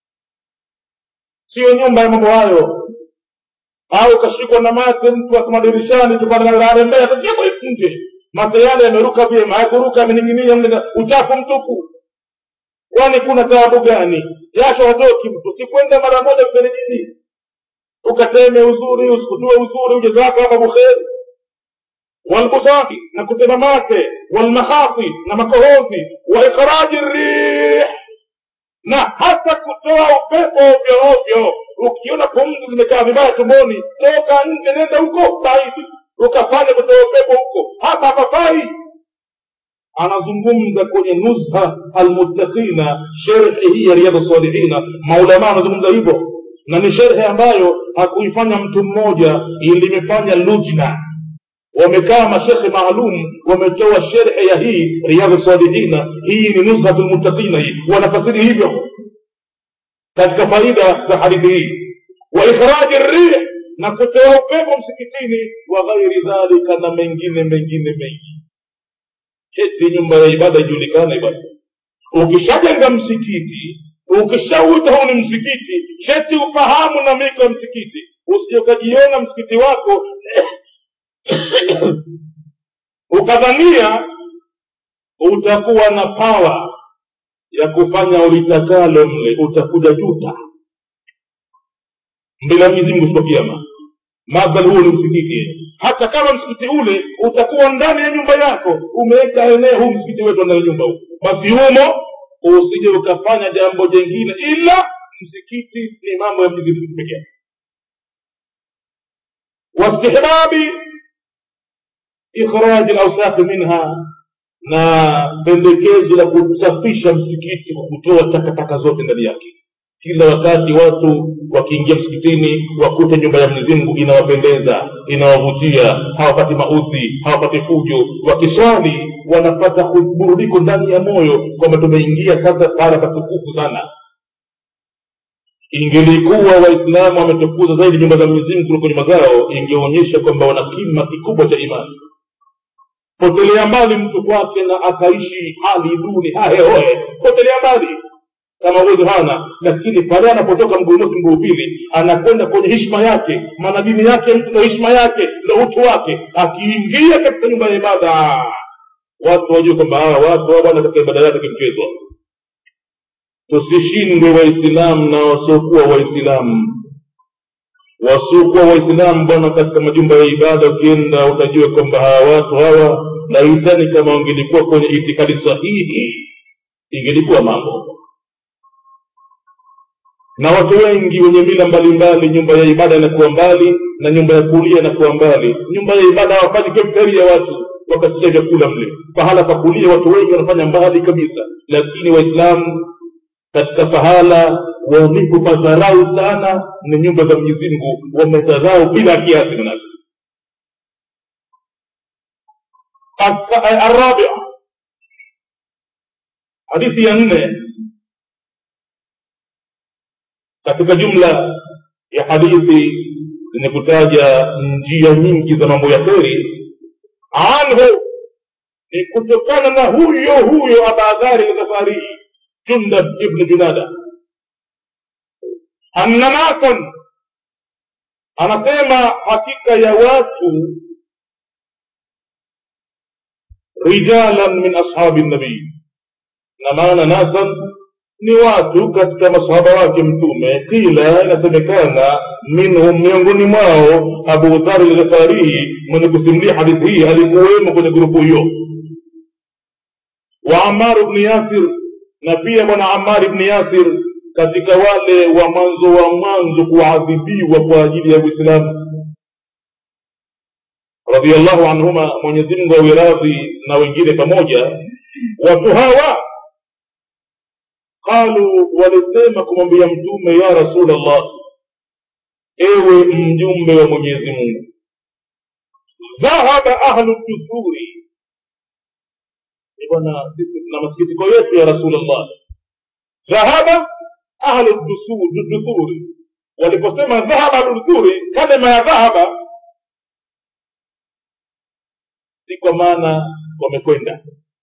siyo nyumba ya mambo hayo au kashikwa na mate mtu akuma dirishani tukanarembea takiako nje mate yale yameruka vyema hayakuruka yameninginia mle uchafu mtupu kwani kuna taabu gani jasho hatoki mtu sikwenda mara moja mferejini ukateme uzuri usikutue uzuri uje zako hapa bukheri walbusafi na kutema mate walmahafi na makohozi wa ikhraji rih na hata kutoa upepo ovyo ovyo ukiona pumzi zimekaa vibaya tumboni toka nje nenda huko baidi ukafanya kutoa upepo huko hapa hapafai anazungumza kwenye nuzha almuttaqina sherhi hii ya riadha salihina maulama anazungumza hivyo na ni sherhe ambayo hakuifanya mtu mmoja limefanya lujna wamekaa mashekhe maalum wametoa sherhe ya hii riadha salihina hii ni nuzhatu lmuttaqina hii wanafasiri hivyo katika faida za hadithi hii wa ikhraji rih na kutoa upepo msikitini wa ghairi dhalika na mengine mengine mengi cheti nyumba ya ibada ijulikane bwana ukishajenga msikiti ukishauita huu ni msikiti cheti ufahamu na miko ya msikiti usije ukajiona msikiti wako ukadhania utakuwa na pawa ya kufanya ulitakalo mle utakuja juta mbele ya mwenyezi mungu siku ya kiama madhali huo ni msikiti hata kama msikiti ule utakuwa ndani ya nyumba yako umeweka eneo huu msikiti wetu ndani ya nyumba huu basi humo usije ukafanya jambo jengine ila msikiti ni mambo ya mwenyezi mungu pekee wastihbabi ikhraji lausakhi minha na pendekezo la kusafisha msikiti kwa kutoa takataka zote ndani yake kila wakati watu wakiingia msikitini wakute nyumba ya mwenyezi mungu inawapendeza inawavutia hawapati maudhi hawapati fujo wakiswali wanapata burudiko ndani ya moyo kwamba tumeingia sasa pahala patukufu sana ingelikuwa waislamu wametukuza zaidi nyumba za mwenyezi mungu kuliko nyumba zao ingeonyesha kwamba wana kima kikubwa cha imani potelea mbali mtu kwake na akaishi hali duni hahehoe potelea mbali kama uwezo hana lakini pale anapotoka mguu mosi mguu pili anakwenda kwenye hishma yake maana dini yake mtu ndo hishma yake ndo utu wake akiingia katika nyumba ya ibada watu wajue kwamba hawa watu hawa bwana katika ibada yake kimchezwa tusishindwe waislamu na wasiokuwa waislamu wasiokuwa waislamu bwana katika majumba ya ibada ukienda utajua kwamba hawa watu hawa laitani kama wangelikuwa kwenye itikadi sahihi ingelikuwa mambo na watu wengi wenye mila mbalimbali nyumba ya ibada inakuwa mbali na nyumba ya kulia inakuwa mbali nyumba ya ibada hawafanyi kemteri ya watu wakasikia vyakula mle pahala pa kulia watu wengi wanafanya mbali kabisa lakini waislamu katika pahala walipopadharau sana ni nyumba za mwenyezi mungu wamedharau bila kiasi manake الرابع hadithi ya nne katika jumla ya hadithi zenye kutaja njia nyingi za mambo ya kheri anhu ni kutokana na huyo huyo abadhari lghafarihi jundab ibnu junada anna nasan anasema hakika ya watu rijalan min ashabi nabii na maana nasan ni watu katika masahaba wake mtume kila inasemekana minhum miongoni mwao abu dhari lghafarihi mwenye kusimulia hadithi hii alikuwemo kwenye grupu hiyo wa amar bni yasir na pia bwana amar bni yasir katika wale wa mwanzo wa mwanzo kuadhibiwa kwa ajili ya uislamu radiallahu anhuma mwenyezimngu awe radhi na wengine pamoja watu hawa qalu walisema kumwambia mtume ya rasulllah ewe mjumbe wa mwenyezi mungu dhahaba ahlu dusuri bwana sisi tuna masikitiko yetu ya rasulllah dhahaba ahlu dusuri waliposema dhahaba ahlu kalima ya dhahaba si kwa maana wamekwenda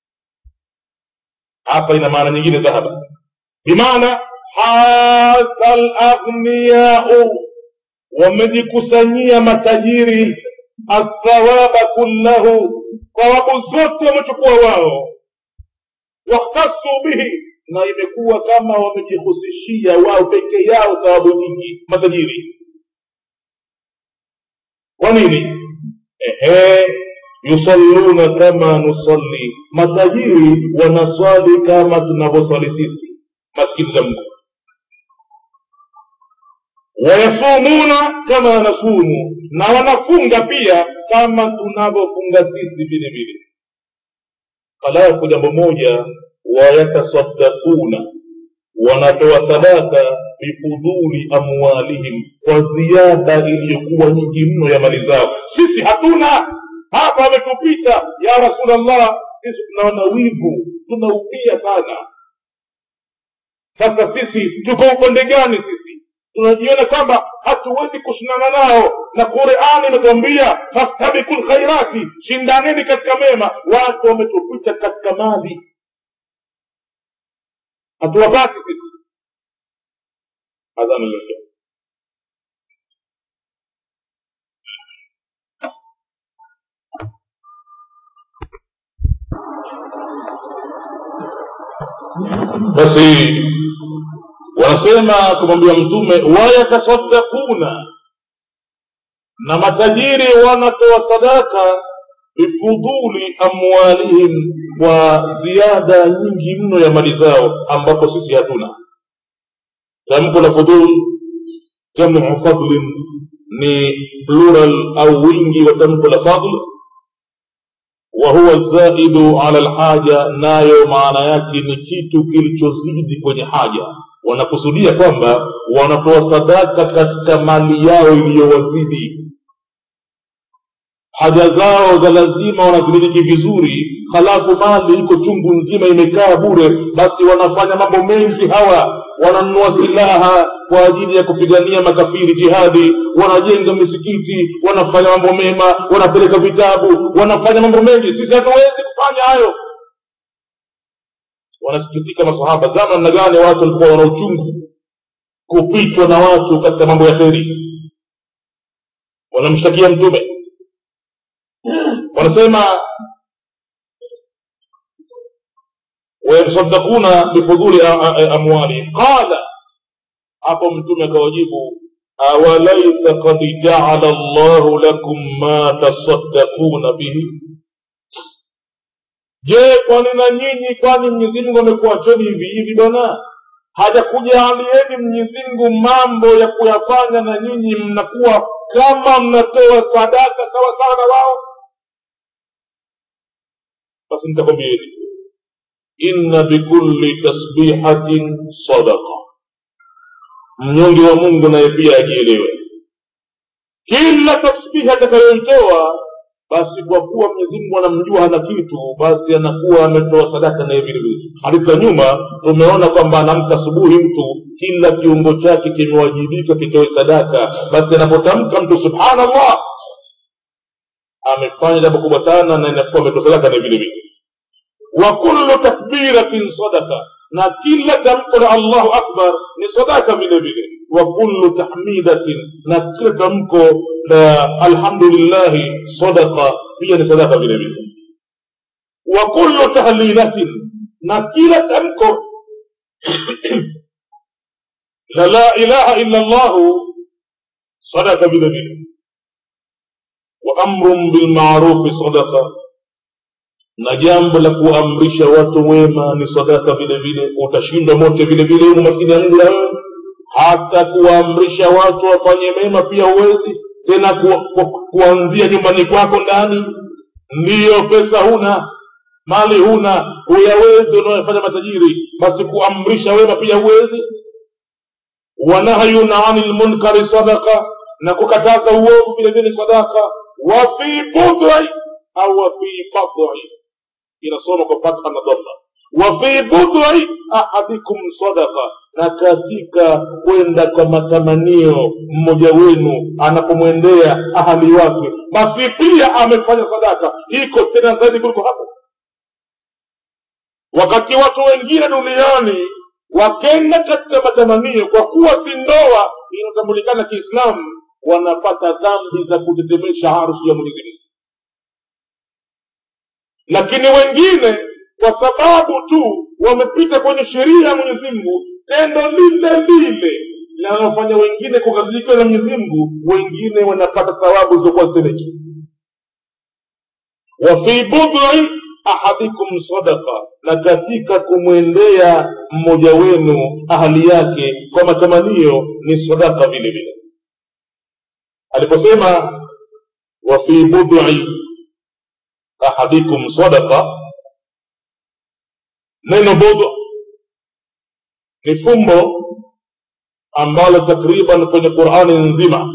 hapa ina maana nyingine dhahaba bimaana hadha laghniyau wamejikusanyia matajiri athawaba kullahu thawabu zote wamechukua wao wakhtasu bihi na imekuwa kama wamejihusishia wao peke yao thawabu nyingi matajiri kwa nini ehe yusalluna kama nusalli matajiri wanaswali kama tunavyoswali sisi maskini za mungu wayasumuna kama nasumu na wanafunga pia kama tunavyofunga sisi vile vile halafu jambo moja wayatasaddakuna wanatoa sadaka bifudhuli amwalihim kwa ziada iliyokuwa nyingi mno ya mali zao sisi hatuna hapa ametupita ya rasulllah sisi tunaona wivu tunaupia sana sasa sisi tuko upande gani sisi tunajiona kwamba hatuwezi kushindana nao na qurani imetuambia fastabiku lkhairati shindaneni katika mema watu wametupita katika mali hatuwapati sisi adhana leo basi wanasema kumwambia mtume wayatasaddakuna na matajiri wanatoa sadaka bifudhuli amwalihim kwa ziada nyingi mno ya mali zao ambapo sisi hatuna tamko la fudhul jamu fadlin ni plural au wingi wa tamko la fadl wahuwa zaidu ala lhaja nayo maana yake ni kitu kilichozidi kwenye haja wanakusudia kwamba wanatoa sadaka katika mali yao iliyowazidi haja zao za lazima wanazimiliki vizuri halafu mali iko chungu nzima imekaa bure basi wanafanya mambo mengi hawa wananunua silaha kwa ajili ya kupigania makafiri jihadi wanajenga misikiti wanafanya mambo mema wanapeleka vitabu wanafanya mambo mengi sisi hatuwezi kufanya hayo wanasikitika masahaba zama namna gani watu walikuwa wana uchungu kupitwa na watu katika mambo ya kheri wanamshtakia mtume wanasema wayatasadakuna bifudhuli amwalihim qala hapo mtume akawajibu awalaisa kad jaala llahu lakum ma tasaddakuna bihi je kwani na nyinyi kwani mwenyezimungu amekuacheni hivi hivi bwana hajakujaalieni mwenyezimngu mambo ya kuyafanya na nyinyi mnakuwa kama mnatoa sadaka sawa sawa na wao basi nitakwambieni inna bikulli tasbihatin sadaqa mnyonge wa mungu naye pia ajielewe kila tasbihi atakayoitoa basi kwa kuwa mwenyezi mungu anamjua hana kitu basi anakuwa ametoa sadaka naye vile vile hadithi za nyuma tumeona kwamba anamka asubuhi mtu kila kiungo chake kimewajibika kitoe sadaka basi anapotamka mtu subhanallah amefanya jambo kubwa sana na inakuwa ametoa sadaka naye vile vile wa kullu takbiratin sadaka na kila tamko la allahu akbar ni sadaka vile vile wa kullu tahmidatin na kila tamko la alhamdulillahi sadaqa pia ni sadaka vile vile wa kullu tahlilatin na kila tamko la la ilaha illa llahu sadaka vile vile wa amrun bilmarufi sadaqa na jambo la kuamrisha watu wema ni sadaka vile vile utashindwa mote vile vile humu maskini ya mungu na wewe hata kuwaamrisha watu wafanye mema pia huwezi tena ku, ku, kuanzia nyumbani kwako ndani ndiyo pesa huna mali huna huyawezi unaofanya matajiri basi kuamrisha wema pia huwezi wanahyun ani lmunkari sadaka na kukataza uovu vile vile sadaka wafi budhi au wafi badhi inasoma kwa fatha na dhamma wafi budhi ahadikum sadaka na katika kwenda kwa matamanio mmoja wenu anapomwendea ahali wake basi pia amefanya sadaka iko tena zaidi kuliko hapo wakati watu wengine duniani wakenda katika matamanio kwa kuwa si ndoa inatambulikana kiislamu wanapata dhambi za kutetemesha harusi ya mwenyezi mungu lakini wengine kwa sababu tu wamepita kwenye sheria ya mwenyezi mungu tendo lile lile linalofanya wengine kukadhilikiwa na mwenyezi mungu wengine wanapata thawabu zilizokuwa semeki wafi budhi ahadikum sadaka na katika kumwendea mmoja wenu ahali yake kwa matamanio ni sadaka vile vile aliposema wafi budhi ahadikum sadaka neno budhu ni fumbo ambalo takriban kwenye qurani nzima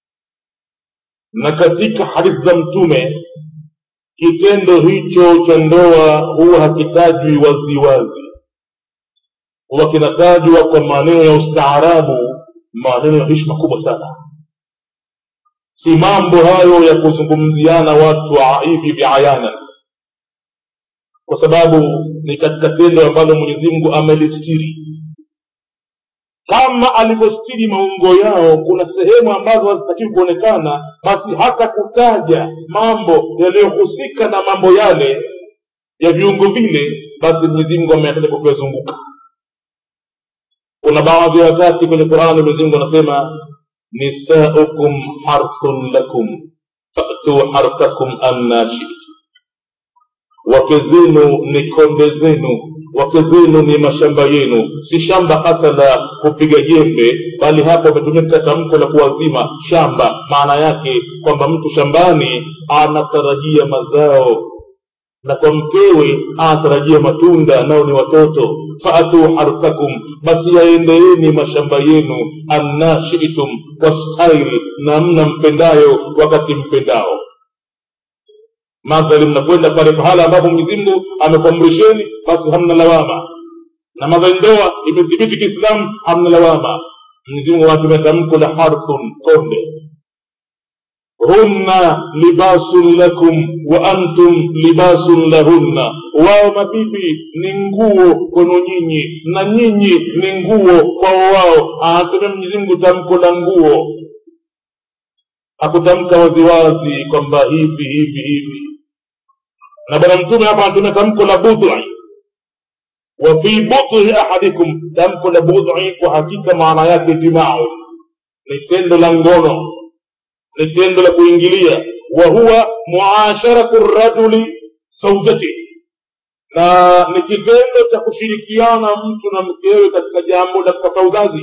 na katika hadithi za mtume kitendo hicho cha ndoa huwa hakitajwi waziwazi huwa kinatajwa kwa maneno ya ustaarabu maneno ya hishma kubwa sana si mambo hayo ya kuzungumziana watu hivi viayanan kwa sababu ni katika tendo ambalo mwenyezi mungu amelistiri kama alivyostiri maungo yao kuna sehemu ambazo hazitakiwi kuonekana basi hata kutaja mambo yaliyohusika na mambo yale ya viungo vile basi mwenyezi mungu ameyataja kwa kuyazunguka kuna baadhi ya wakati kwenye qurani mwenyezi mungu anasema nisaukum harthun lakum fatu harthakum anna shitu wake zenu ni konde zenu wake zenu ni mashamba yenu si shamba hasa la kupiga jembe bali hapa umetumia tamko la kuwazima shamba maana yake kwamba mtu shambani anatarajia mazao na kwa mkewe anatarajia matunda nao ni watoto faatu harthakum basi yaendeeni mashamba yenu anna shitum kwa staili namna mpendayo wakati mpendao madhali mnakwenda pale pahala ambapo mwenyezimngu amekuamrisheni basi hamna lawama na madhali ndoa imethibiti kiislamu hamna lawama mwenyezimungu anatumia tamko la harthun konde hunna libasun lakum wa antum libasun lahunna wao mabibi ni nguo kwenu nyinyi na nyinyi ni nguo kwao wao anatumia mwenyezimngu tamko la nguo hakutamka waziwazi kwamba hivi hivi hivi na bwana mtume hapa anatumia tamko la budhi wa fi budhi ahadikum tamko la budhi kwa hakika maana yake jimau ni tendo la ngono ni tendo la kuingilia wa huwa muasharatu rajuli zaujati na ni kitendo cha kushirikiana mtu na mkewe katika jambo la kupata uzazi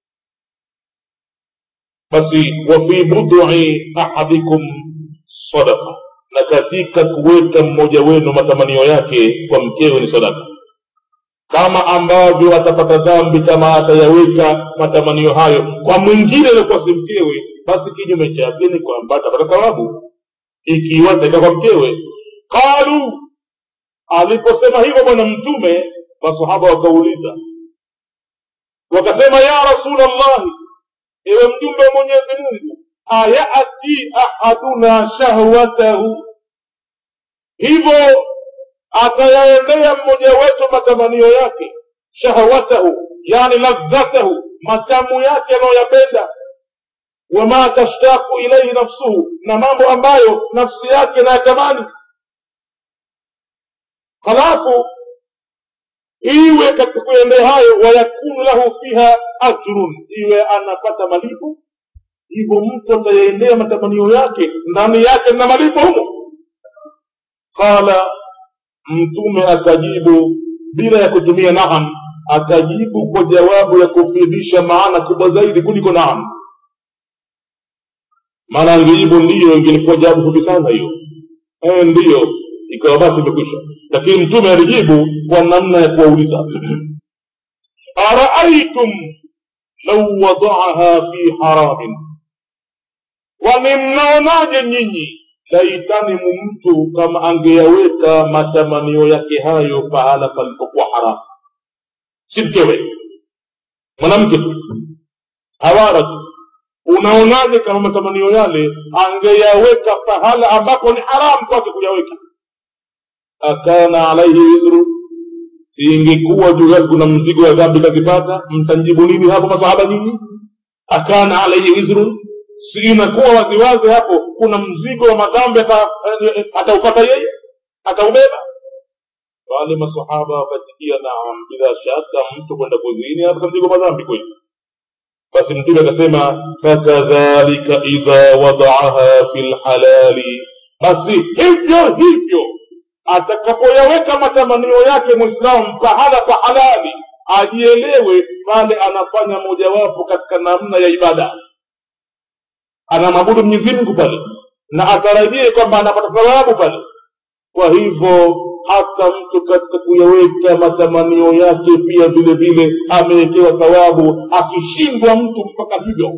basi wafi budui ahadikum sadaka na katika kuweka mmoja wenu matamanio yake kwa mkewe ni sadaka kama ambavyo atapata dhambi kama atayaweka matamanio hayo kwa mwingine aliokuwa si mkewe basi kinyume chake ni kwamba atapata thawabu ikiwa ataika kwa mkewe qalu aliposema hivyo bwana mtume masahaba wakauliza wakasema ya rasulllahi ewe mjumbe wa mwenyezi mungu ayati ahaduna shahwatahu hivyo atayaendea mmoja wetu matamanio yake shahwatahu yani ladhatahu matamu yake anayoyapenda wama tashtaku ilaihi nafsuhu na mambo ambayo nafsi yake nayatamani halafu iwe katika kuendea hayo wayakunu lahu fiha ajrun iwe anapata malipo hivyo mtu atayaendea matamanio yake ndani yake na malipo humo qala mtume akajibu bila ya kutumia naam akajibu kwa jawabu ya kufidisha maana kubwa zaidi kuliko naam maana angejibu ndiyo ingelikuwa jawabu fupi sana hiyo e, ndiyo ikawa basi imekwisha lakini mtume alijibu kwa namna ya kuwauliza araaitum lau wadaaha fi haramin kwani mnaonaje nyinyi laitani mtu kama angeyaweka matamanio yake hayo pahala palipokuwa haramu si mkewe mwanamke tu hawara tu unaonaje kama matamanio yale angeyaweka pahala ambapo ni haramu kwake kuyaweka akana alaihi wizru siingekuwa juu yake kuna mzigo wa dhambi kazipata mtanjibu nini hapo masahaba nyinyi akana alaihi wizru si inakuwa waziwazi hapo kuna mzigo wa madhambi ataupata yeye ataubeba wale masahaba wakatikia naam bila shaka mtu kwenda kuzini apata mzigo wa madhambi kweli basi mtume akasema fakadhalika idha wadaaha fi lhalali basi hivyo hivyo atakapoyaweka matamanio yake mwislamu pahala pa halali ajielewe pale anafanya mojawapo katika namna ya ibada anamwabudu mwenyezi mungu pale na atarajie kwamba anapata thawabu pale kwa hivyo hata mtu katika kuyaweka matamanio yake pia vile vile amewekewa thawabu akishindwa mtu mpaka hivyo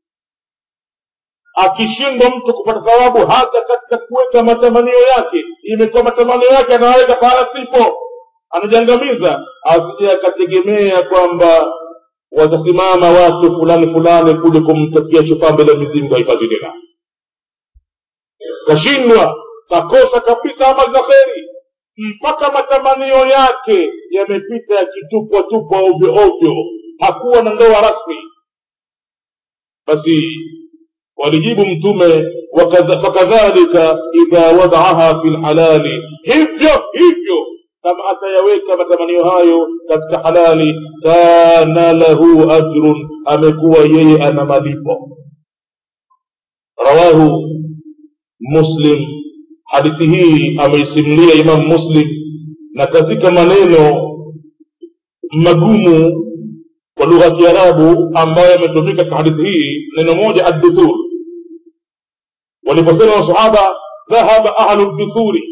akishindwa mtu kupata thawabu hata katika kuweka matamanio yake imekuwa matamanio yake anaweka pahala sipo anajangamiza asije akategemea kwamba watasimama watu fulani fulani kuja kumtakia chupaa mbele ya mizingu haifadhi tena kashindwa kakosa kabisa amali za kheri mpaka matamanio yake yamepita yakitupwa tupwa ovyo ovyo hakuwa na ndoa rasmi basi walijibu mtume fakadhalika idha wadaaha fi lhalali hivyo hivyo kama atayaweka matamanio hayo katika halali kana lahu ajrun amekuwa yeye ana malipo rawahu muslim hadithi hii ameisimulia imam muslim na katika maneno magumu kwa lugha ya kiarabu ambayo yametumika katika hadithi hii neno moja adduthur waliposema masahaba dhahaba ahlu duthuri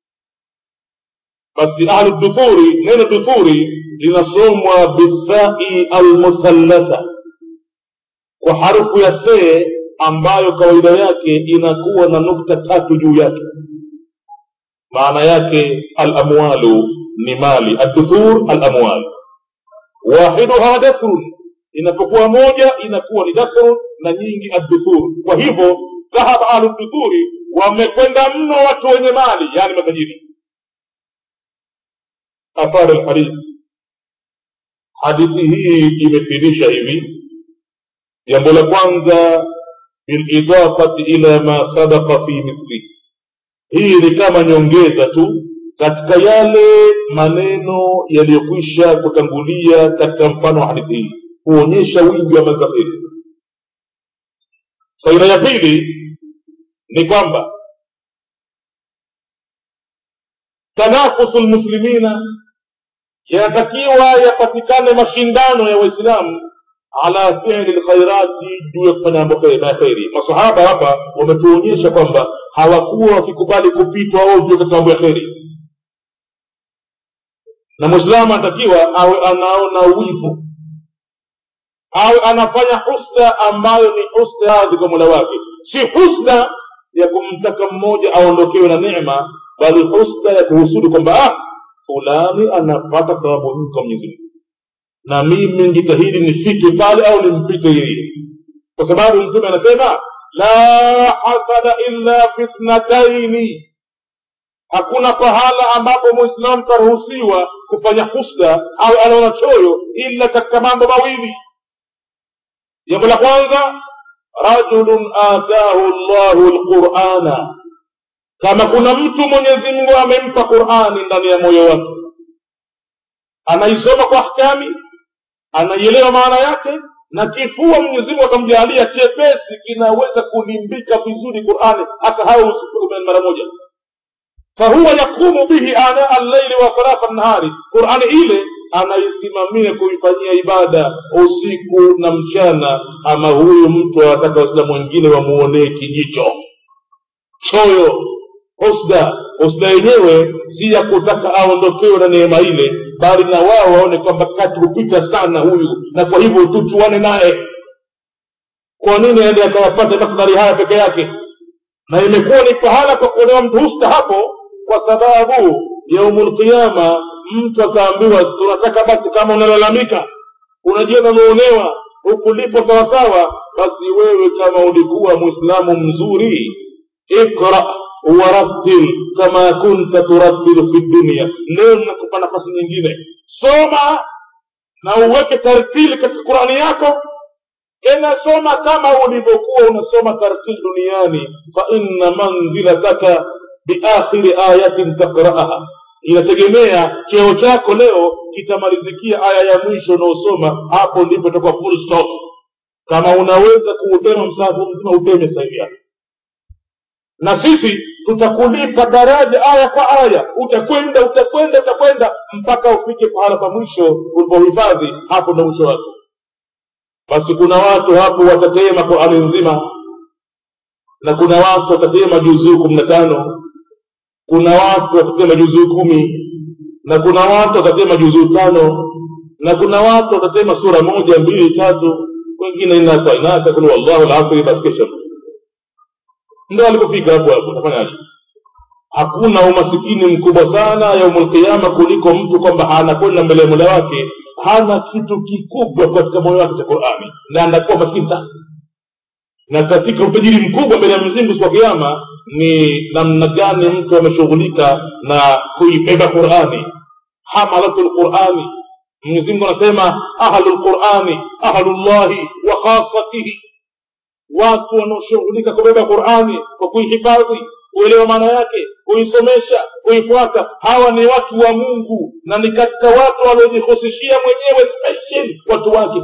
basi ahlu duthuri neno duthuri linasomwa bisai almuthallata kwa harufu ya see ambayo kawaida yake inakuwa na nukta tatu juu yake maana yake alamwalu ni mali adduthur alamwal wahiduha dasrun inapokuwa moja inakuwa ni dasrun na nyingi adduthur kwa hivyo dhahaba ahluduthuri wamekwenda mno watu wenye mali yani matajiri athari lhadith hadithi hii imefidisha hivi jambo la kwanza bilidafati ila ma sabaka fi mithlihi hii ni kama nyongeza tu katika yale maneno yaliyokwisha kutangulia katika mfano wa hadithi hii kuonyesha wingi wa mazahiri faida ya pili ni kwamba tanafusu lmuslimina yanatakiwa yapatikane mashindano ya waislamu ala fili lkhairati juu ya kufanya mambo ya kheri masahaba hapa wametuonyesha kwamba hawakuwa wakikubali kupitwa ovyo katika mambo ya kheri na mwislamu anatakiwa awe anaona wivu awe anafanya husda ambayo ni husda radhi kwa mola wake si husda ya kumtaka mmoja aondokewe na neema bali husda ya kuhusudu kwamba ah fulani anapata thawabu nyingi kwa mwenyezi mungu na mimi njitahidi nifike pale au nimpite yeye kwa sababu mtume anasema la hasada illa fi thnataini hakuna pahala ambapo mwislamu karuhusiwa kufanya husda au anaona choyo ila katika mambo mawili jambo la kwanza rajulun atahu llahu lqurana kama kuna mtu mwenyezi mungu amempa qurani ndani ya moyo wake anaisoma kwa ahkami anaielewa maana yake na kifua mwenyezi mungu akamjaalia chepesi kinaweza kulimbika vizuri qurani asahau usiku mara moja fahuwa yakumu bihi ana allaili wa tarafa nahari qurani ile anaisimamia kuifanyia ibada usiku na mchana ama huyu mtu anataka waislamu wengine wamuonee kijicho choyo husda husda yenyewe si ya kutaka aondokewe na neema ile bali na wao waone kwamba kati hupita sana huyu na kwa hivyo tuchuane naye kwa nini aende akayapata makdari haya peke yake na imekuwa ni pahala kwa kuonewa mtu husda hapo kwa sababu yaumu lqiama mtu akaambiwa tunataka basi kama unalalamika unajiona umeonewa hukulipo sawasawa basi wewe kama ulikuwa mwislamu mzuri ikra warattil kama kunta turattilu fi dunia leo nakupa nafasi nyingine soma na uweke tartili katika qurani yako tena soma kama ulivyokuwa unasoma tartili duniani fa inna manzilataka biakhiri ayatin takraaha inategemea cheo chako leo kitamalizikia aya ya mwisho unaosoma hapo ndipo itakuwa full stop kama unaweza kuutema msahafu mzima uteme sahivi yake na sisi tutakulipa daraja aya kwa aya utakwenda utakwenda utakwenda mpaka ufike pahala pa mwisho ulipohifadhi hapo ndo mwisho wako basi kuna watu hapo watatema qurani nzima na kuna watu watatema juzuu kumi na tano kuna watu watatema juzuu kumi na kuna watu watatema juzuu tano na kuna watu watatema sura moja mbili tatu wengine inata inata kul wallahu lasri basi kesha ndo alipofika hapo hapo utafanyaje hakuna umasikini mkubwa sana yaumul qiyama kuliko mtu kwamba anakwenda mbele ya mola wake hana kitu kikubwa katika moyo wake cha qurani na anakuwa maskini sana na katika utajiri mkubwa mbele ya mwenyezi siku ya kiama ni namna gani mtu ameshughulika na kuibeba qurani hamalatu lqurani mwenyezimngu anasema ahlu lqurani ahlullahi wa khasatihi watu wanaoshughulika kubeba qurani kwa kuihifadhi kuelewa maana yake kuisomesha kuifuata hawa ni watu wa mungu na ni katika watu waliojihusishia mwenyewe special watu wake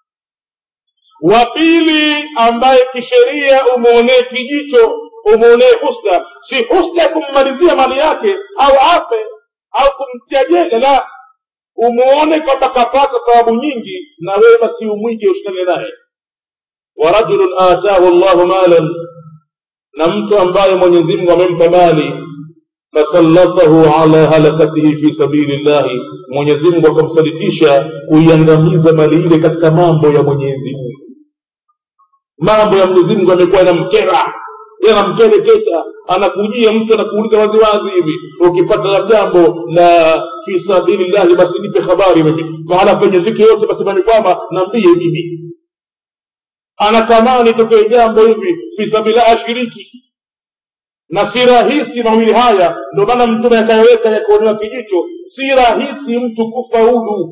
wa pili ambaye kisheria umwonee kijicho umwonee husda si husda ya kummalizia mali yake au ape au kumtia jela la umuone kwamba kapata thawabu nyingi na wewe basi umwige ushikane naye warajulun atahu llahu malan na mtu ambaye mwenyezi mungu amempa mali fasallatahu ala halakatihi fi sabili llahi mwenyezi mungu akamsalitisha kuiangamiza mali ile katika mambo ya mwenyezi mungu mambo ya mwenyezi mungu amekuwa yanamkera yanamkereketa anakujia mtu anakuuliza waziwazi hivi ukipata jambo la fi sabili llahi basi nipe habari mimi mahala penye ziki yote basi manikwama nambie mimi anatamani tokee jambo hivi fisabila ashiriki na si rahisi mawili haya ndio maana mtume akayaweka yakuonewa kijicho si rahisi mtu kufaulu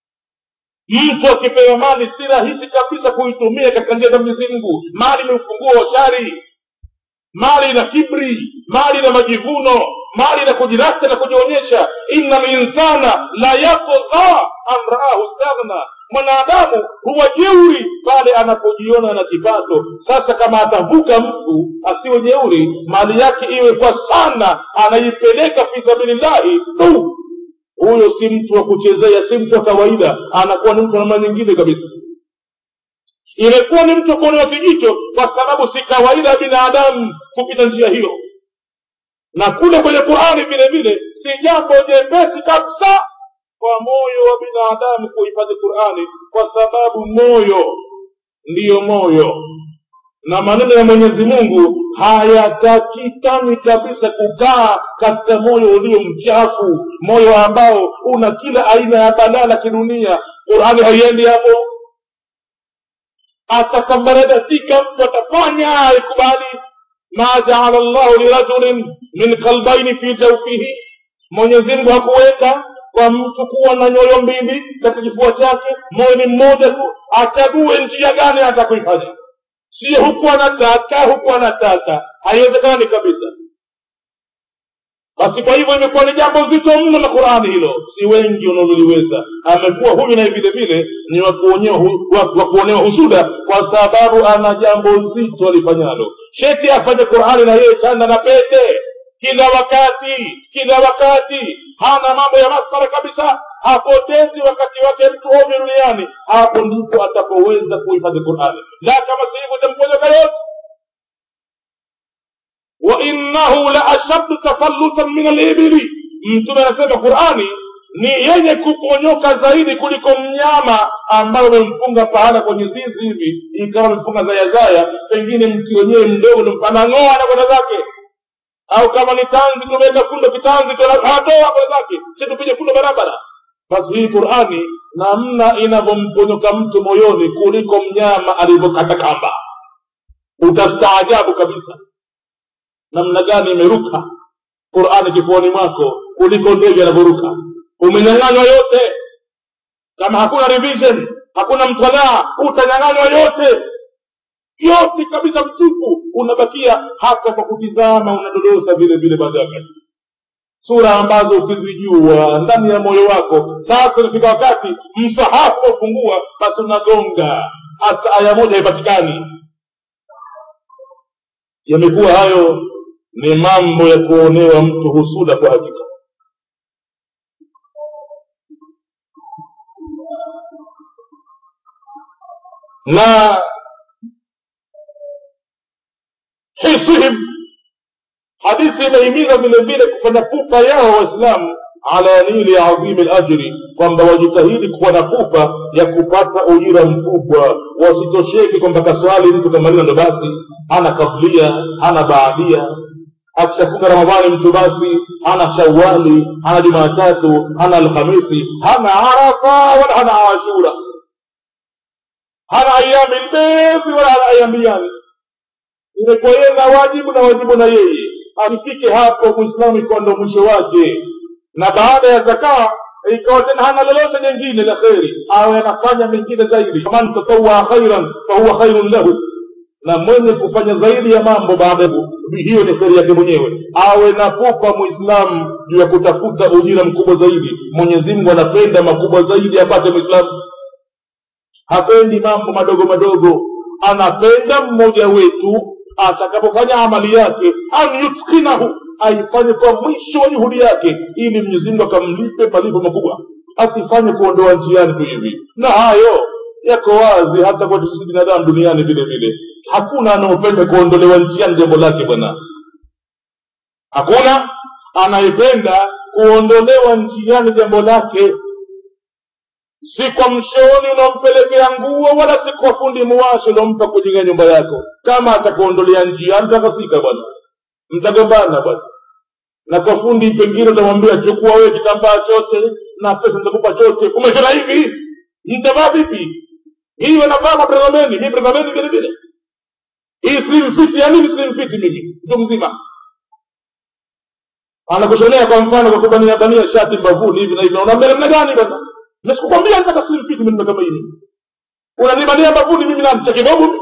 mtu akipewa mali si rahisi kabisa kuitumia katika njia za mwenyezi mungu mali ni ufunguo wa shari mali na kibri mali na majivuno mali na kujirasta na kujionyesha inna linsana la yatgha an raahu staghna mwanadamu huwa jeuri pale anapojiona na kipato sasa kama atavuka mtu asiwe jeuri mali yake iwe kwa sana anaipeleka fi sabilillahi tu huyo si mtu wa kuchezea si mtu wa kawaida anakuwa ni mtu wa namna nyingine kabisa imekuwa ni mtu wa kuonewa kijicho kwa sababu si kawaida ya binadamu kupita njia hiyo na kule kwenye qurani vile vile si jambo jepesi kabisa kwa moyo wa binadamu kuhifadhi qurani kwa sababu moyo ndiyo moyo na maneno ya mwenyezi mungu hayatakikani kabisa kukaa katika moyo ulio mchafu moyo ambao una kila aina ya balaa la kidunia qurani haiendi hapo atasambaratika mtu atafanya aikubali ma jaala llahu lirajulin min kalbaini fi jaufihi mwenyezimngu hakuweka kwa mtu kuwa na nyoyo mbili katika kifua chake moyo ni mmoja tu achague njia gani atakuifanya sio huku anataka huku anataka haiwezekani kabisa basi kwa hivyo imekuwa ni jambo zito mno la qurani hilo si wengi wanaoliweza amekuwa huyu naye vile vile ni wa kuonewa hu- wa- wa kuonewa husuda kwa sababu ana jambo zito alifanyalo sheti afanye qurani na yeye chanda na pete kila wakati kila wakati hana mambo ya masara kabisa hapotezi wakati wake mtu ovyo duniani hapo ndipo atapoweza kuhifadhi qurani la kama sehemu itamponyoka yote wainnahu la ashaddu tafallutan min alibili mtume anasema qurani ni yenye kuponyoka zaidi kuliko mnyama ambayo umemfunga pahala kwenye zizi hivi ikawa amefunga zayazaya pengine mti wenyewe mdogo anang'oa na kwenda zake au kama ni tanzi tumeweka fundo kitanzi anatoa kwenda zake si tupige fundo barabara basi hii qurani namna inavyomponyoka mtu moyoni kuliko mnyama alivyokata kamba utastaajabu kabisa namna gani imeruka qurani kifuani mwako kuliko ndege anavyoruka umenyang'anywa yote kama hakuna revision hakuna mtalaa utanyang'anywa yote yote kabisa mtupu unabakia hata kwa kutizama unadodosa vile vile baada ya wakati sura ambazo ukizijua ndani ya moyo wako sasa inafika wakati msahafu ufungua basi unagonga hata aya moja haipatikani yamekuwa hayo ni mambo ya kuonewa mtu husuda kwa hakika na hisihim hadithi imehimiza vile vile kufanya pupa yao waislamu ala nili adhimi lajri kwamba wajitahidi kuwa na pupa ya kupata ujira mkubwa wasitosheke kwamba kaswali mtu kamaliza ndo basi hana kablia hana baadia akishafunga ramadhani mtu basi hana shawali hana jumatatu hana alhamisi hana arafa wala hana ashura hana ayami lbethi wala hana ayami yani imekuwa yeye na wajibu na wajibu na yeye asifike hapo mwislamu ikawa ndo mwisho wake na baada ya zakaa ikawa tena hana lolote jengine la kheri awe anafanya mengine zaidi man tatawaa khairan fahuwa khairun lahu na mwenye kufanya zaidi ya mambo baada ya hiyo ni kheri yake mwenyewe awe na pupa mwislamu juu ya kutafuta ujira mkubwa zaidi mwenyezi mungu anapenda makubwa zaidi apate mwislamu hapendi mambo madogo madogo anapenda mmoja wetu atakapofanya amali yake an yutkinahu aifanye kwa mwisho wa juhudi yake ili mwenyezimungu akamlipe malipo makubwa asifanye kuondoa njiani tu hivi na hayo yako wazi hata kwetu sisi binadamu duniani vile vile hakuna anaopenda kuondolewa njiani jambo lake bwana hakuna anayependa kuondolewa njiani jambo lake si kwa mshauri unaompelekea nguo wala si kwa fundi muwashi unaompa kujenga nyumba yako kama atakuondolea njia mtakasika bwana mtagombana bwana na kwa fundi pengine utamwambia chukua wewe kitambaa chote na pesa nitakupa chote umeshona hivi mtavaa vipi hii wanavaa mapredhameni mi predhameni vile vile hii slim fit ya nini slim fit mimi mtu mzima anakushonea kwa mfano kwa kubania bania shati mbavuni hivi na hivi unaambia namna gani bwana nasikukwambia nataka slim fit mimi kama hili unanibania mbavuni mimi na cha kidogo mimi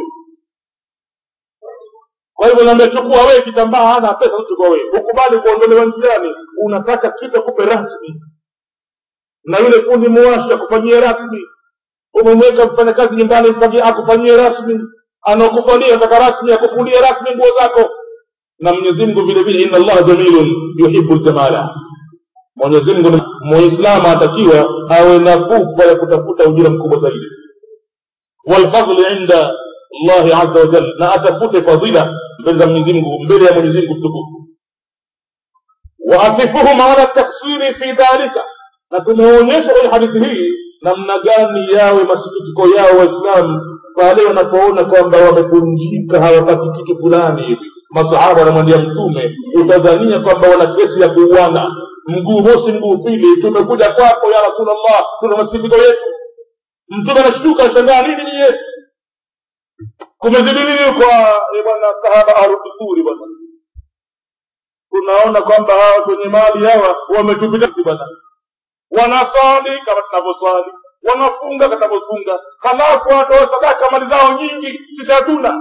kwa hivyo naambia chukua wewe kitambaa hana pesa chukua wewe ukubali kuondolewa njiani unataka kitu akupe rasmi na yule fundi muwasha kufanyia rasmi umemweka mfanyakazi nyumbani mpaka akufanyie rasmi anakufalia ataka rasmi akufulie rasmi nguo zako na mwenyezi mungu vile vile inna allaha jamilun yuhibu ljamala mwenyezi mungu muislamu atakiwa awe na pupa ya kutafuta ujira mkubwa zaidi walfadli inda llahi aza wajal na atafute fadhila mbele za mwenyezi mungu mbele ya mwenyezi mungu mtukufu waasifuhum ala taksiri fi dhalika na tumeonyesha kwenye hadithi hii namna gani yawe masikitiko yao waislamu pale wanapoona kwamba wamepunjika hawapati kitu fulani hivi masahaba wanamwambia mtume utadhania kwamba wana kesi ya kuuana mguu mosi mguu pili tumekuja kwako ya rasulllah tuna masikitiko yetu mtume anashtuka anashangaa nini niye kumezidi nini kwa bwana sahaba arudhuri bwana tunaona kwamba hawa kwenye mali hawa wametupita bwana wanaswali kama tunavyoswali wanafunga katavyofunga halafu watoa sadaka mali zao nyingi sisi hatuna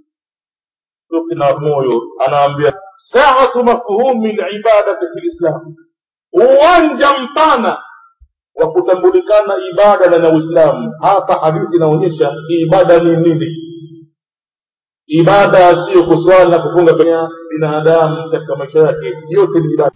na moyo anaambia saatu mafhumi libadati fi lislam uwanja mpana wa kutambulikana ibada ndani ya uislamu hapa hadithi inaonyesha ibada ni nini ibada siyo kuswali na kufunga kwenye binadamu katika maisha yake yote ni ibada